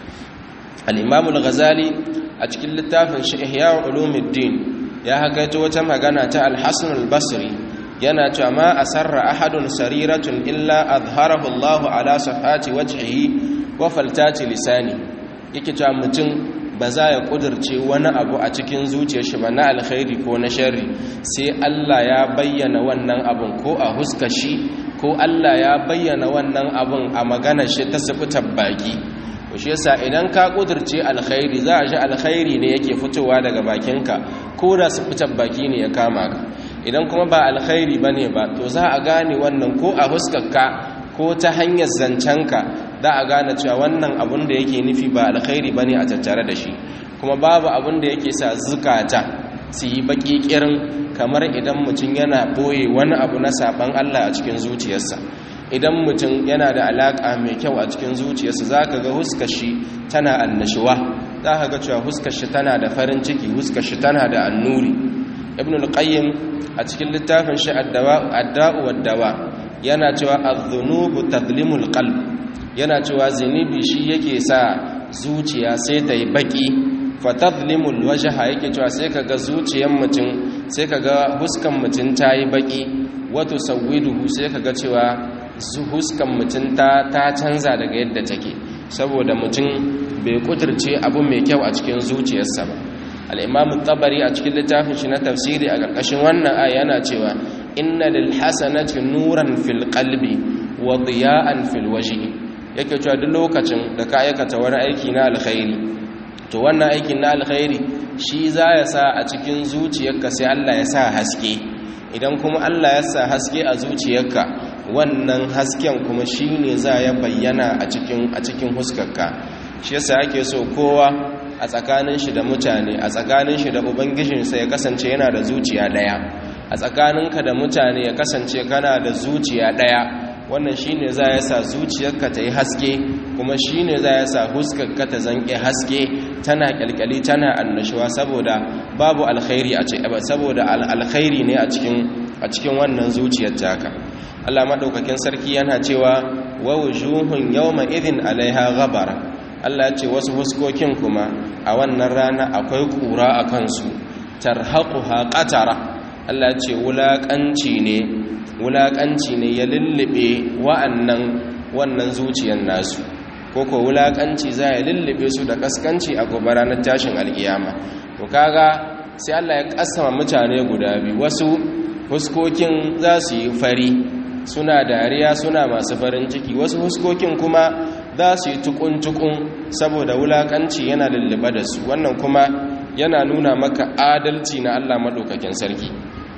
al'imamul ghazali a cikin littafin shi ihya ulumuddin ya hakaito wata magana ta alhassan albasri yana cewa ma asarra ahadun sariratun illa azharahu allahu ala safati wajhihi wa faltati lisani yake cewa mutum ba za ya kudirce wani abu a cikin zuciyar shi ba na alkhairi ko na sharri sai Allah ya bayyana wannan abun ko a huskar shi ko Allah ya bayyana wannan abun a maganar shi ta sifitar baki shi yasa idan ka kudirce alkhairi za a ji alkhairi ne yake fitowa daga bakinka ko da sifitar baki ne ya kama ka idan kuma ba alkhairi bane ba to za a gane wannan ko a huskarka ko ta hanyar zancenka za a gane cewa wannan abun da yake nufi ba alkhairi bane a tattare da shi kuma babu abun da yake sa zukata su yi baki kirin kamar idan mutum yana boye wani abu na saban Allah a cikin zuciyarsa idan mutum yana da alaka mai kyau a cikin zuciyarsa zaka ga huskar shi tana annashuwa zaka ga cewa huskar shi tana da farin ciki huskar shi tana da annuri ibn al-qayyim a cikin littafin shi ad-da'u wad-dawa yana cewa adh-dhunubu tadlimul qalb yana cewa zinubi shi yake sa zuciya sai ta yi baki fatadlimul wajha yake cewa sai kaga zuciyar mutum sai kaga huskan mutum ta yi baki wato sawiduhu sai kaga cewa huskan mutum ta ta canza daga yadda take saboda mutum bai kuturce abu mai kyau a cikin zuciyarsa ba al-imam tabari a cikin littafin shi na tafsiri a ƙarƙashin wannan aya yana cewa inna lil hasanati nuran fil qalbi wa diya'an fil wajhi yake cewa duk lokacin da ka aikata wani aiki na alkhairi to wannan aikin na alkhairi shi za ya sa a cikin zuciyarka sai Allah ya sa haske idan kuma Allah ya sa haske a zuciyarka wannan hasken kuma shine za ya bayyana a cikin a cikin huskarka shi yasa ake so kowa a tsakanin shi da mutane a tsakanin shi da ubangijinsa ya kasance yana da zuciya daya a tsakaninka da mutane ya kasance kana da zuciya daya wannan shine za ya sa zuciyarka ta yi haske kuma shine za ya sa huskarka ta zanke haske tana kyalkyali tana annashuwa saboda babu alkhairi a cikin saboda alkhairi ne a cikin a cikin wannan zuciyar taka Allah madaukakin sarki yana cewa wa wujuhun yawma idhin alaiha ghabara Allah ya ce wasu huskokin kuma a wannan rana akwai kura a kansu tarhaquha qatara Allah ya ce wulakanci ne wulakanci ne ya lullube wa'annan wannan zuciyar nasu koko wulakanci za ya lullube su da kaskanci a gobe ranar tashin alkiyama to kaga sai Allah ya kasama mutane guda biyu wasu huskokin za su yi fari suna dariya suna masu farin ciki wasu huskokin kuma za su yi tukun-tukun saboda wulakanci yana lullube da su wannan kuma yana nuna maka adalci na Allah maɗaukakin sarki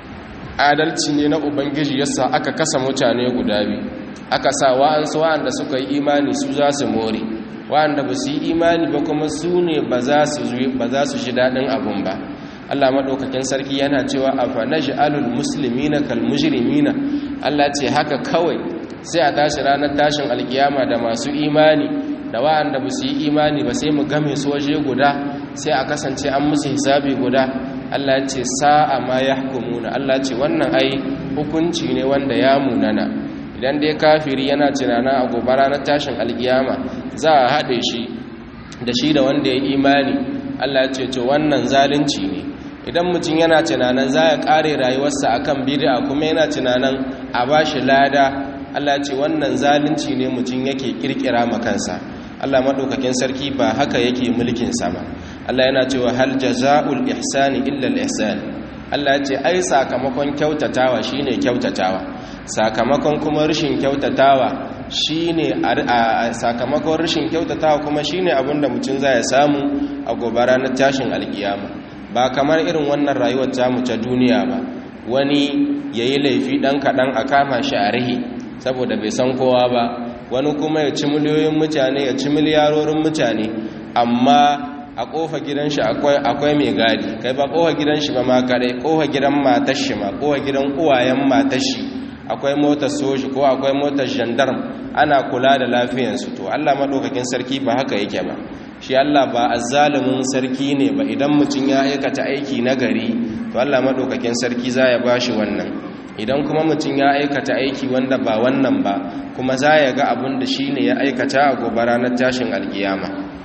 adalci ne na ubangiji yasa aka kasa mutane guda biyu aka sa wa'ansu wa'anda suka yi imani su za su more wa'anda ba su yi imani ba kuma su ne ba za su shi daɗin abun ba Allah maɗaukakin sarki yana cewa a fanashi alul musulmi na kalmujirimina Allah ce haka kawai sai a tashi ranar tashin alkiyama da masu imani da wa'anda ba su yi imani ba sai mu game su waje guda sai a kasance an musu hisabi guda Allah ce sa'a ma ya hukumuna Allah ce wannan ai hukunci ne wanda ya munana idan dai kafiri yana tunana a gobe ranar tashin alkiyama za a haɗe shi da shi da wanda ya imani Allah ce to wannan zalunci ne idan mutum yana tunanin za ya ƙare rayuwarsa akan bid'a kuma yana tunanin a bashi lada Allah ce wannan zalunci ne mutum yake kirkira makansa Allah madaukakin sarki ba haka yake mulkin sa ba Allah yana cewa hal jazaa'ul ihsani illa al ihsan Allah ce ai sakamakon kyautatawa shine kyautatawa sakamakon kuma rashin kyautatawa shine sakamakon rashin kyautatawa kuma shine abinda mutum zai samu a gobe ranar tashin alkiyama ba kamar irin wannan rayuwar tamu ta duniya ba wani yayi laifi dan kadan a kama shi a rihi saboda bai san kowa ba wani kuma ya ci miliyoyin mutane ya ci miliyarorin mutane amma a kofa gidan shi akwai mai gadi kai ba kofa gidan shi ba ma kadai kofa gidan matar shi ma kofa gidan uwayen matar shi akwai motar soji ko akwai motar gendarm ana kula da lafiyansu to Allah madaukakin sarki ba haka yake ba shi Allah ba azzalumin sarki ne ba idan mutum ya aikata aiki na gari to Allah madaukakin sarki za ya bashi wannan idan kuma mutum ya aikata aiki wanda ba wannan ba kuma za ya ga abin da shi ne ya aikata a gobe ranar tashin alkiyama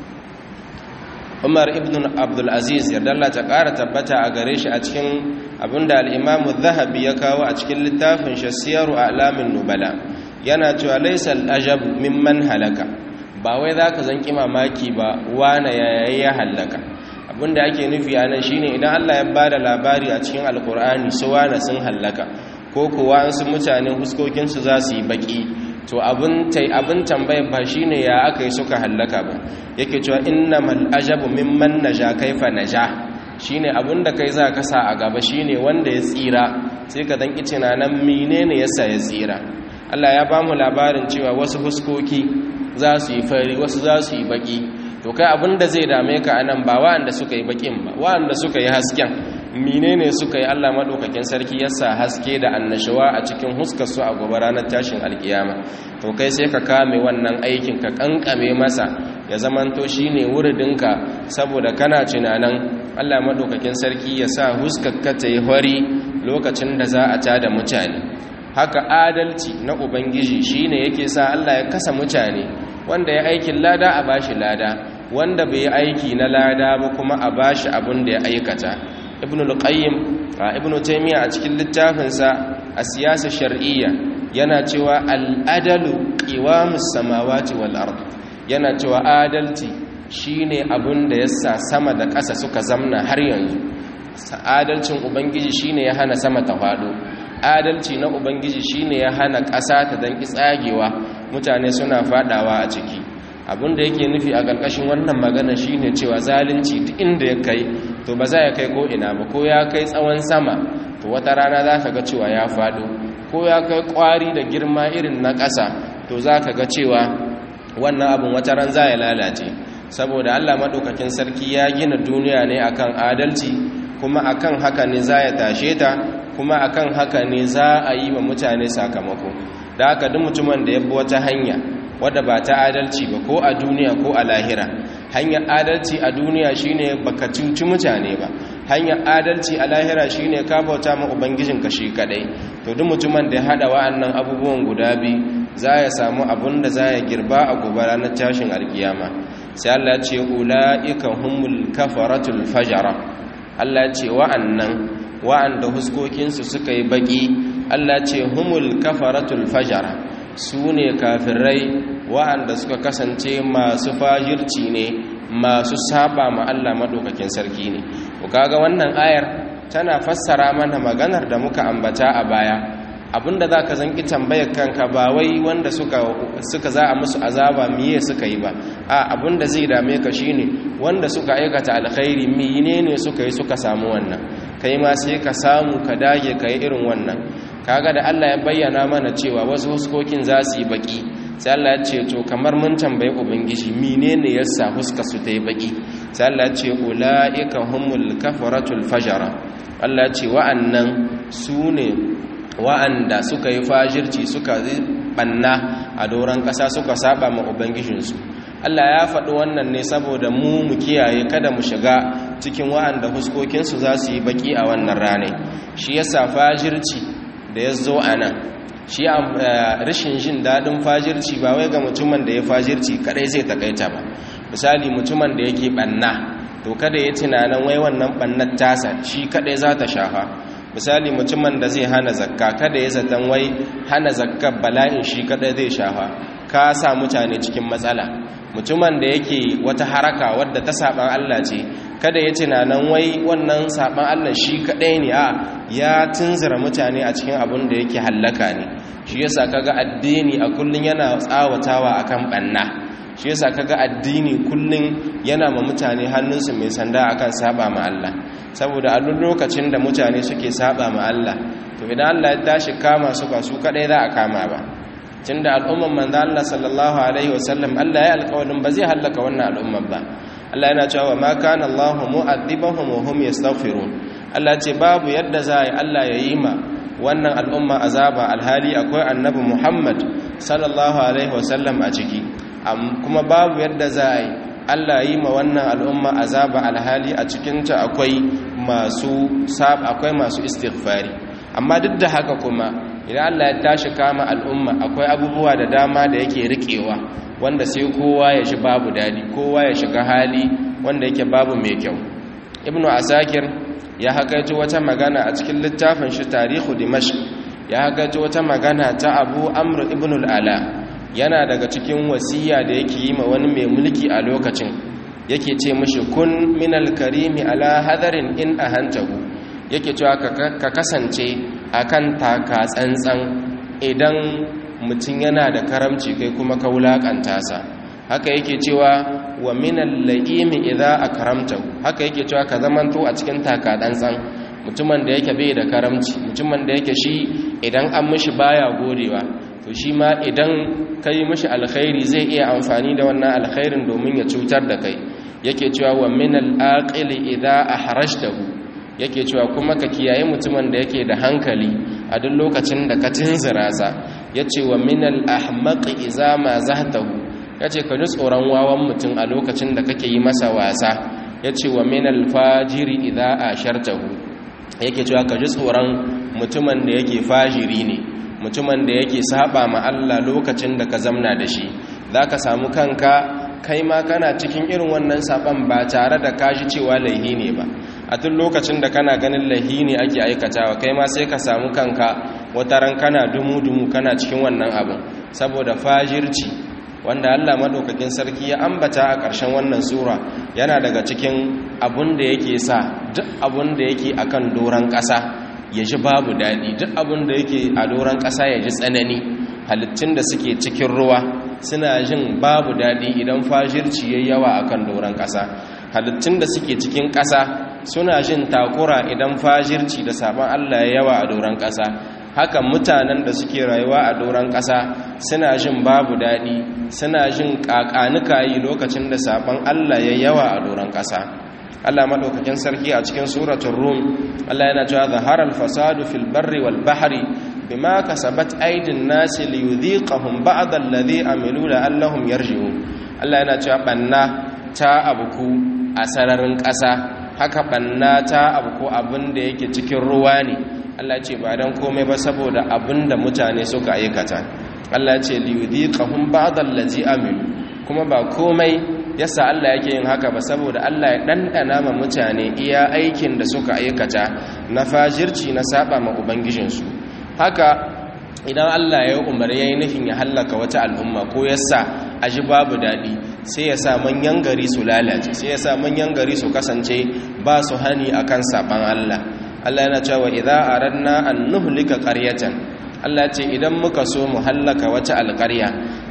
umar ibn abdulaziz yarda Allah ta ƙara tabbata a gare shi a cikin abin da al'imamu zahabi ya kawo a cikin littafin shasiyaru a alamin nubala yana cewa laisal ajab mimman halaka ba wai za ka zanki mamaki ba wane yayayi ya halaka abinda ake nufi a nan shine idan Allah ya ba da labari a cikin alkur'ani su wane sun hallaka ko kuwa an su mutane huskokinsu za su yi baki to abin tambayar ba shi ne ya aka yi suka hallaka ba yake cewa innamal ajabu mimman naja kaifa naja shi ne abin da kai za ka sa a gaba shi ne wanda ya tsira sai ka dan kici na nan menene yasa ya tsira Allah ya ba mu labarin cewa wasu huskoki za su yi fari wasu za su yi baki to kai abin da zai dame ka anan ba wa'anda suka yi bakin ba wa'anda suka yi hasken menene suka yi Allah madaukakin sarki yasa haske da annashawa a cikin huskar su a gobe ranar tashin alkiyama to kai sai ka kame wannan aikin ka kankame masa ya zamanto shine wuridinka saboda kana tunanin Allah madaukakin sarki ya sa huskar ka ta yi hori lokacin da za a tada mutane haka adalci na ubangiji shine yake sa Allah ya kasa mutane wanda ya aikin lada a bashi lada wanda bai yi aiki na lada ba kuma a bashi abin da ya aikata ibn al-qayyim ibn taymiya a cikin littafinsa a siyasa shar'iyya yana cewa al-adalu qiwamus samawati wal ard yana cewa adalci shine abin da yasa sama da ƙasa suka zamna har yanzu adalcin ubangiji shine ya hana sama ta fado adalci na ubangiji shine ya hana ƙasa ta danki tsagewa mutane suna fadawa a ciki abin da yake nufi a ƙarƙashin wannan magana shine cewa zalunci duk inda ya kai to ba za ya kai ko ina ba ko ya kai tsawon sama to to wata rana za ka ga cewa ya faɗo ko ya kai ƙwari da girma irin na ƙasa to za ka ga cewa wannan abin wata ran za ya lalace saboda allah maɗaukakin sarki ya gina duniya ne akan adalci kuma akan haka ne za ya tashe ta kuma akan haka ne za a yi wa mutane sakamako da haka duk mutumin da ya bi wata hanya wadda ba ta adalci ba ko a duniya ko a lahira hanyar adalci a duniya shine baka cuci mutane ba hanyar adalci a lahira shine ka bauta ma ubangijin ka shi kadai to duk mutumin da ya hada wa'annan abubuwan guda biyu za ya samu abun da za ya girba a gobe ranar tashin alkiyama sai Allah ya ce ulaika humul kafaratul fajara Allah ya ce wa'annan wa'anda huskokinsu suka yi baki Allah ce humul kafaratul fajara su ne kafirai wa'anda suka kasance masu fajirci ne masu saba ma Allah maɗaukakin sarki ne ku kaga wannan ayar tana fassara mana maganar da muka ambata a baya abinda za ka zanki tambayar kanka ba wai wanda suka, suka za a musu azaba miye suka yi ba a abinda zai dame ka shine wanda suka aikata alkhairi menene suka yi suka samu wannan kai ma sai ka samu ka dage ka yi irin wannan kaga da Allah ya bayyana mana cewa wasu huskokin za su yi baki sai Allah ya ce to kamar mun tambaye ubangiji menene yasa huska su ta yi baki sai Allah ya ce ulaika humul kafaratul fajara Allah ya ce wa'annan su ne wa'anda suka yi fajirci suka banna a doron ƙasa suka saba ma ubangijinsu Allah ya faɗi wannan ne saboda mu mu kiyaye kada mu shiga cikin wa'anda huskokinsu za su yi baki a wannan rane shi yasa fajirci da ya zo a nan shi rashin jin daɗin fajirci ba wai ga mutumin da ya fajirci kadai zai takaita ba misali mutumin da yake ɓanna to kada ya tunanin wai wannan ɓannar tasa shi kadai za ta shafa misali mutumin da zai hana zakka kada ya zaton wai hana zakka bala'in shi kadai zai shafa ka sa mutane cikin matsala mutumin da yake wata haraka wadda ta saban Allah ce kada ya tunanin wai wannan saban Allah shi kadai ne a ya tunzura mutane a cikin abin da yake hallaka ne shi yasa kaga addini a kullun yana tsawatawa akan banna shi yasa kaga addini kullun yana ma mutane hannunsu mai sanda akan saba ma Allah saboda a duk lokacin da mutane suke saba ma Allah to idan Allah ya tashi kama su ba su kadai za a kama ba tunda al'umman manzo Allah sallallahu alaihi wasallam Allah ya alƙawarin ba zai halaka wannan al'umman ba Allah yana cewa ma kana Allahu mu'adhibahum wa hum yastaghfirun Allah ce babu yadda za yi Allah ya yi ma wannan al'umma azaba alhali akwai annabi Muhammad sallallahu alaihi wasallam a ciki kuma babu yadda za yi Allah yi ma wannan al'umma azaba alhali a cikinta akwai masu sab akwai masu istighfari amma duk da haka kuma idan Allah ya tashi kama al'umma akwai abubuwa da dama da yake rikewa wanda sai kowa ya shi babu dadi kowa ya shiga hali wanda yake babu mai kyau ibnu asakir ya hakaji wata magana a cikin littafin shi tarihu dimashq ya hakaji wata magana ta abu amr ibn al-ala yana daga cikin wasiya da yake yi ma wani mai mulki a lokacin yake ce mishi kun minal karimi ala hadarin in ahantahu yake cewa ka kasance akan taka tsantsan idan mutum yana da karamci kai kuma ka wulakanta sa haka yake cewa wa minal la'imi idza akramtahu haka yake cewa ka zamanto a cikin taka tsantsan mutumin da yake bai da karamci mutumin da yake shi idan an mishi baya godewa to shi ma idan kai mishi alkhairi zai iya amfani da wannan alkhairin domin ya cutar da kai yake cewa wa minal aqili idza ahrajtahu yake cewa kuma ka kiyaye mutumin da yake da hankali a duk lokacin da ka tunzura sa yace wa minal ahmaqi idza ma zahtahu yace ka ji tsoron wawan mutum a lokacin da kake yi masa wasa yace wa minal fajiri idza ashartahu yake cewa ka ji tsoron mutumin da yake fajiri ne mutumin da yake saba ma Allah lokacin da ka zamna da shi zaka samu kanka kai ma kana cikin irin wannan saban ba tare da kashi cewa laihi ne ba a tun lokacin da kana ganin laihi ne ake aikatawa kai ma sai ka samu kanka wataran kana dumu-dumu kana cikin wannan abin saboda fajirci wanda Allah madaukakin sarki ya ambata a ƙarshen wannan sura yana daga cikin abun da yake sa duk abun da yake akan doran ƙasa ya ji babu daɗi duk abun da yake a doran ƙasa ya ji tsanani halittun da suke cikin ruwa suna jin babu daɗi idan fajirci ya yawa a kan doron ƙasa halittun da suke cikin ƙasa suna jin takura idan fajirci da saban Allah ya yawa a doron ƙasa haka mutanen da suke rayuwa a doron ƙasa suna jin babu daɗi suna jin ƙaƙanuka yi lokacin da saban Allah ya yawa a doron ƙasa Allah madaukakin sarki a cikin suratul rum Allah yana cewa zaharal fasadu fil barri wal bahri bima kasabat aydin nasi liyudhiqahum ba'd alladhi amilu la'allahum yarji'un Allah yana cewa banna ta abuku a sararin ƙasa haka banna ta abuku abin da yake cikin ruwa ne Allah ce ba dan komai ba saboda abin da mutane suka aikata Allah ce liyudhiqahum ba'd alladhi amilu kuma ba komai yasa Allah yake yin haka ba saboda Allah ya ɗanɗana ma mutane iya aikin da suka aikata na fajirci na saba ma ubangijinsu haka idan Allah ya umar ya yi nufin ya hallaka wata al'umma ko yasa a ji babu daɗi sai ya sa manyan gari su lalace sai ya sa manyan gari su kasance ba su hani akan saban Allah Allah yana cewa idza aradna an nuhlika qaryatan Allah ce idan muka so mu hallaka wata alƙarya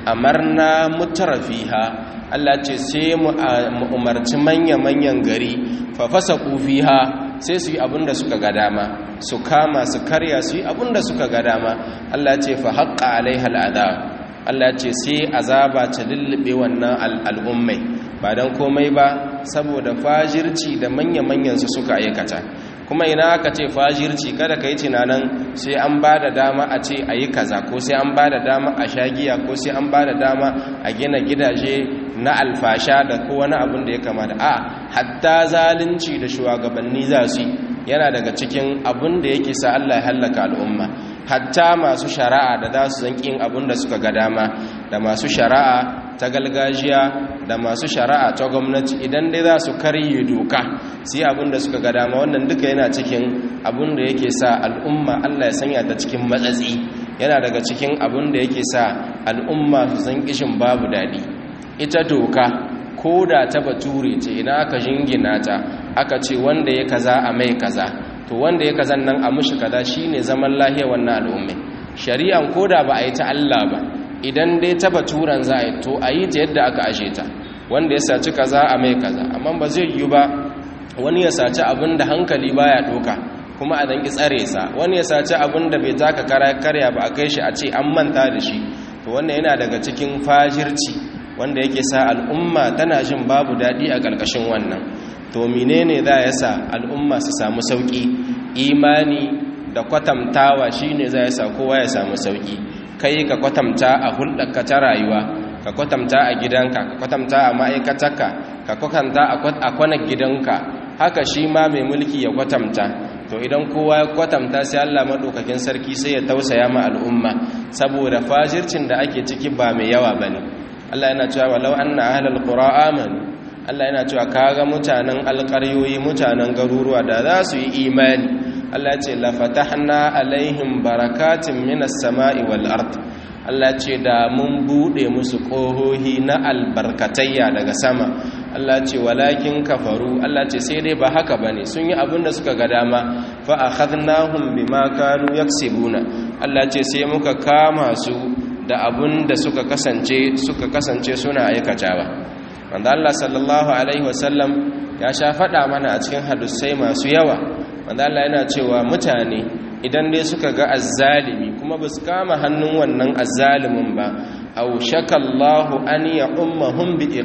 amarna mutrafiha Allah ce sai mu umarci manya-manyan gari fafasa fiha sai su yi abinda suka ga dama su kama su karya su yi abinda suka ga dama Allah ce fa haƙƙa alaiha al'adab Allah ce sai azaba ta lullube wannan al'ummai ba don komai ba saboda fajirci da manya-manyan su suka aikata kuma ina aka ce fajirci kada ka yi tunanin sai an ba da dama a ce a yi kaza ko sai an ba da dama a shagiya ko sai an ba da dama a gina gidaje na alfasha da ko wani abin da ya kamata a hatta zalunci da shugabanni za su yana daga cikin abin da yake sa Allah ya hallaka al'umma hatta masu shari'a da za su zankin abin da suka ga dama da masu shari'a ta galgajiya da masu shari'a ta gwamnati idan dai za su karye doka sai abin da suka ga dama wannan duka yana cikin abin da yake sa al'umma Allah ya sanya ta cikin matsatsi yana daga cikin abin da yake sa al'umma su san kishin babu daɗi ita doka ko da ta bature ce idan aka jingina ta aka ce wanda ya kaza a mai kaza to wanda ya kazan nan a mushi kaza shine zaman lahiya wannan al'umma shari'an ko da ba a yi ta Allah ba idan dai ta baturan za a yi to a yi ta yadda aka ashe ta wanda ya saci kaza a mai kaza amma ba zai yi ba wani ya saci abin da hankali baya doka kuma a danki tsare sa wani ya saci abin da bai taka karya ba a kai shi a ce an manta da shi to wannan yana daga cikin fajirci wanda yake sa al'umma tana jin babu daɗi a ƙarƙashin wannan to menene za ya sa al'umma su samu sauƙi imani da kwatamtawa shine za ya sa kowa ya samu sauƙi kai ka kwatamta a hulɗarka ta rayuwa ka kwatamta a gidanka ka kwatamta a ma'aikatarka ka kwatanta a kwanan gidanka haka shi ma mai mulki ya kwatamta to idan kowa ya kwatamta sai Allah maɗaukakin sarki sai ya tausaya ma al'umma saboda fajircin da ake ciki ba mai yawa bane Allah yana cewa walau anna ahlal qura amanu Allah yana cewa kaga mutanen alƙaryoyi mutanen garuruwa da za su yi imani Allah ya ce la fatahna alaihim barakatin minas sama'i wal ard Allah ce da mun bude musu kohohi na albarkatayya daga sama Allah ce walakin kafaru Allah ce sai dai ba haka bane sun yi abin da suka ga dama fa akhadnahum bima kanu yaksibuna Allah ce sai muka kama su da abin da suka kasance suka kasance suna aikatawa wanda Allah sallallahu alaihi wasallam ya sha faɗa mana a cikin hadisai masu yawa wanda Allah yana cewa mutane idan dai suka ga azzalimi kuma ba su kama hannun wannan azzalimin ba aw shakallahu an ya ummahum bi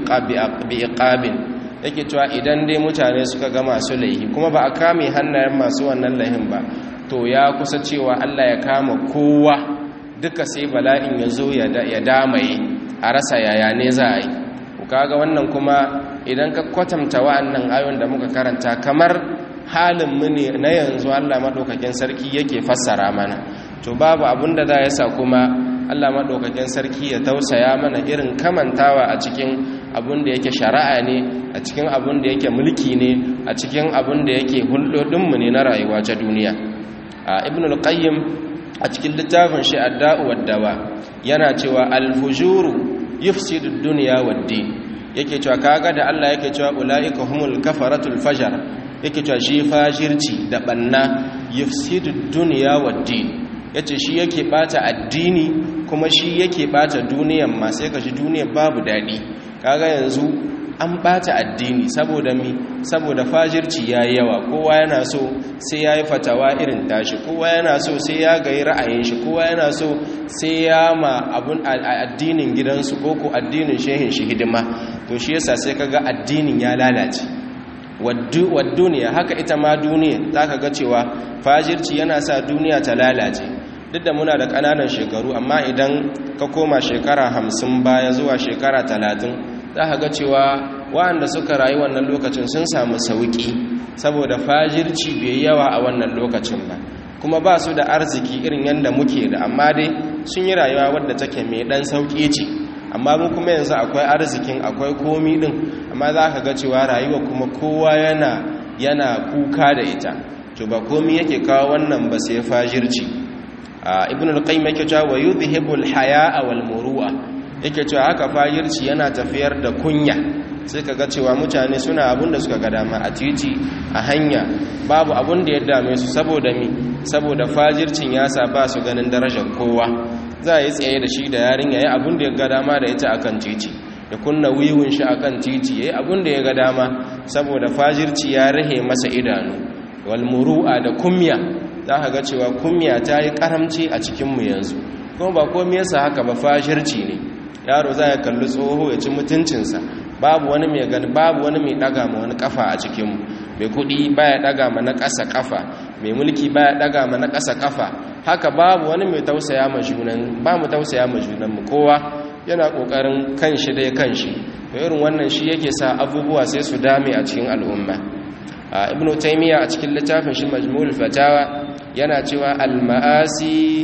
iqabin yake cewa idan dai mutane suka ga masu laihi kuma ba a kame hannayen masu wannan laihin ba to ya kusa cewa Allah ya kama kowa duka sai bala'in ya zo ya damaye a rasa yaya ne za a yi kaga wannan kuma idan ka kwatanta wa'annan ayon da muka karanta kamar halin mu ne na yanzu Allah madaukakin sarki yake fassara mana to babu abin da za ya sa kuma Allah madaukakin sarki ya tausaya mana irin kamantawa a cikin abin da yake shari'a ne a cikin abin da yake mulki ne a cikin abin da yake hulɗoɗin mu ne na rayuwa ta duniya a ibn al-qayyim a cikin littafin shi adda'u wad-dawa yana cewa al-fujuru yufsidu ad-dunya wad-din yake cewa kaga da Allah yake cewa ulaika humul kafaratul fajar yake cewa shi fajirci da banna yufsidu dunya wad-din yace shi yake bata addini kuma shi yake bata duniyan ma sai kashi duniyar babu dadi kaga yanzu an bata addini saboda mi saboda fajirci yayi yawa kowa yana so sai yayi fatawa irin tashi kowa yana so sai ya ga ra'ayin shi kowa yana so sai ya ma abun addinin gidansu ko ko addinin shehin shi hidima to shi yasa sai kaga addinin ya lalace duniya haka ita ma duniya zaka ga cewa fajirci yana sa duniya ta lalace duk da muna da ƙananan shekaru amma idan ka koma shekara hamsin baya zuwa shekara talatin za ka ga cewa waɗanda suka rayu wannan lokacin sun samu sauƙi saboda fajirci bai yawa a wannan lokacin ba kuma ba su da arziki irin yadda muke da amma dai sun yi rayuwa wadda take mai ɗan sauƙi ce amma mu kuma yanzu akwai arzikin akwai komi ɗin amma za ka ga cewa rayuwa kuma kowa yana yana kuka da ita to ba komi yake kawo wannan ba sai fajirci ibn al-qayyim yake cewa wa yudhibu al-haya'a wal muru'a yake cewa haka fajirci yana tafiyar da kunya sai kaga cewa mutane suna abun da suka ga dama a titi a hanya babu abun da ya dame su saboda mi saboda fajircin ya sa ba su ganin darajar kowa za a yi tsaye da shi da yarin yayi abun da ya ga dama da ita akan titi ya kunna wiwun shi akan titi yayi abun da ya ga dama saboda fajirci ya rahe masa idanu wal muru'a da kumya za ka ga cewa kumya ta yi karamci a cikinmu yanzu kuma ba komi yasa haka ba fashirci ne yaro za ya kalli tsoho ya ci mutuncinsa babu wani mai gani babu wani mai daga ma wani kafa a cikinmu mai kudi baya daga ma na ƙasa kafa mai mulki baya daga ma na ƙasa kafa haka babu wani mai tausaya ma junan ba mu tausaya ma junanmu kowa yana kokarin kanshi dai kanshi irin wannan shi yake sa abubuwa sai su dame a cikin al'umma ibn taymiya a cikin littafin shi majmu'ul fatawa yana cewa al-ma'asi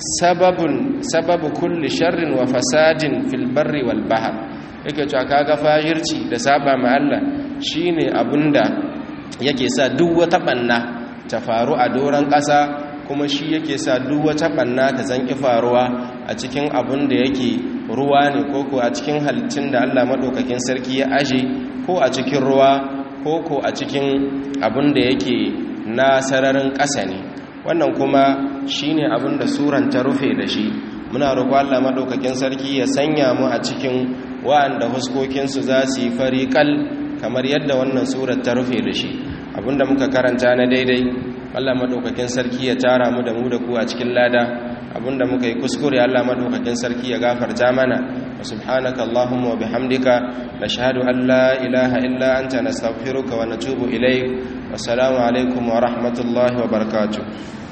sababun sababu kulli sharrin wa fasadin fil barri wal bahr yake cewa kaga fajirci da saba ma Allah shine abunda yake sa duk wata banna ta faru a doran ƙasa kuma shi yake sa duk wata banna ta zanki faruwa a cikin abun da yake ruwa ne koko a cikin halittun da Allah madaukakin sarki ya aje ko a cikin ruwa koko a cikin abun da yake na sararin ƙasa ne wannan kuma shine abin da suran ta rufe da shi muna roƙo Allah madaukakin sarki ya sanya mu a cikin wa'anda huskokinsu za su yi fariƙal kamar yadda wannan surar ta rufe da shi abinda muka karanta na daidai Allah madaukakin sarki ya tara mu da mu da ku a cikin lada abinda muka yi kuskure Allah madaukakin sarki ya gafarta mana wa subhanaka allahumma wa bihamdika nashhadu an la ilaha illa anta nastaghfiruka wa natubu ilayk wassalamu alaikum wa rahmatullahi wa barakatuh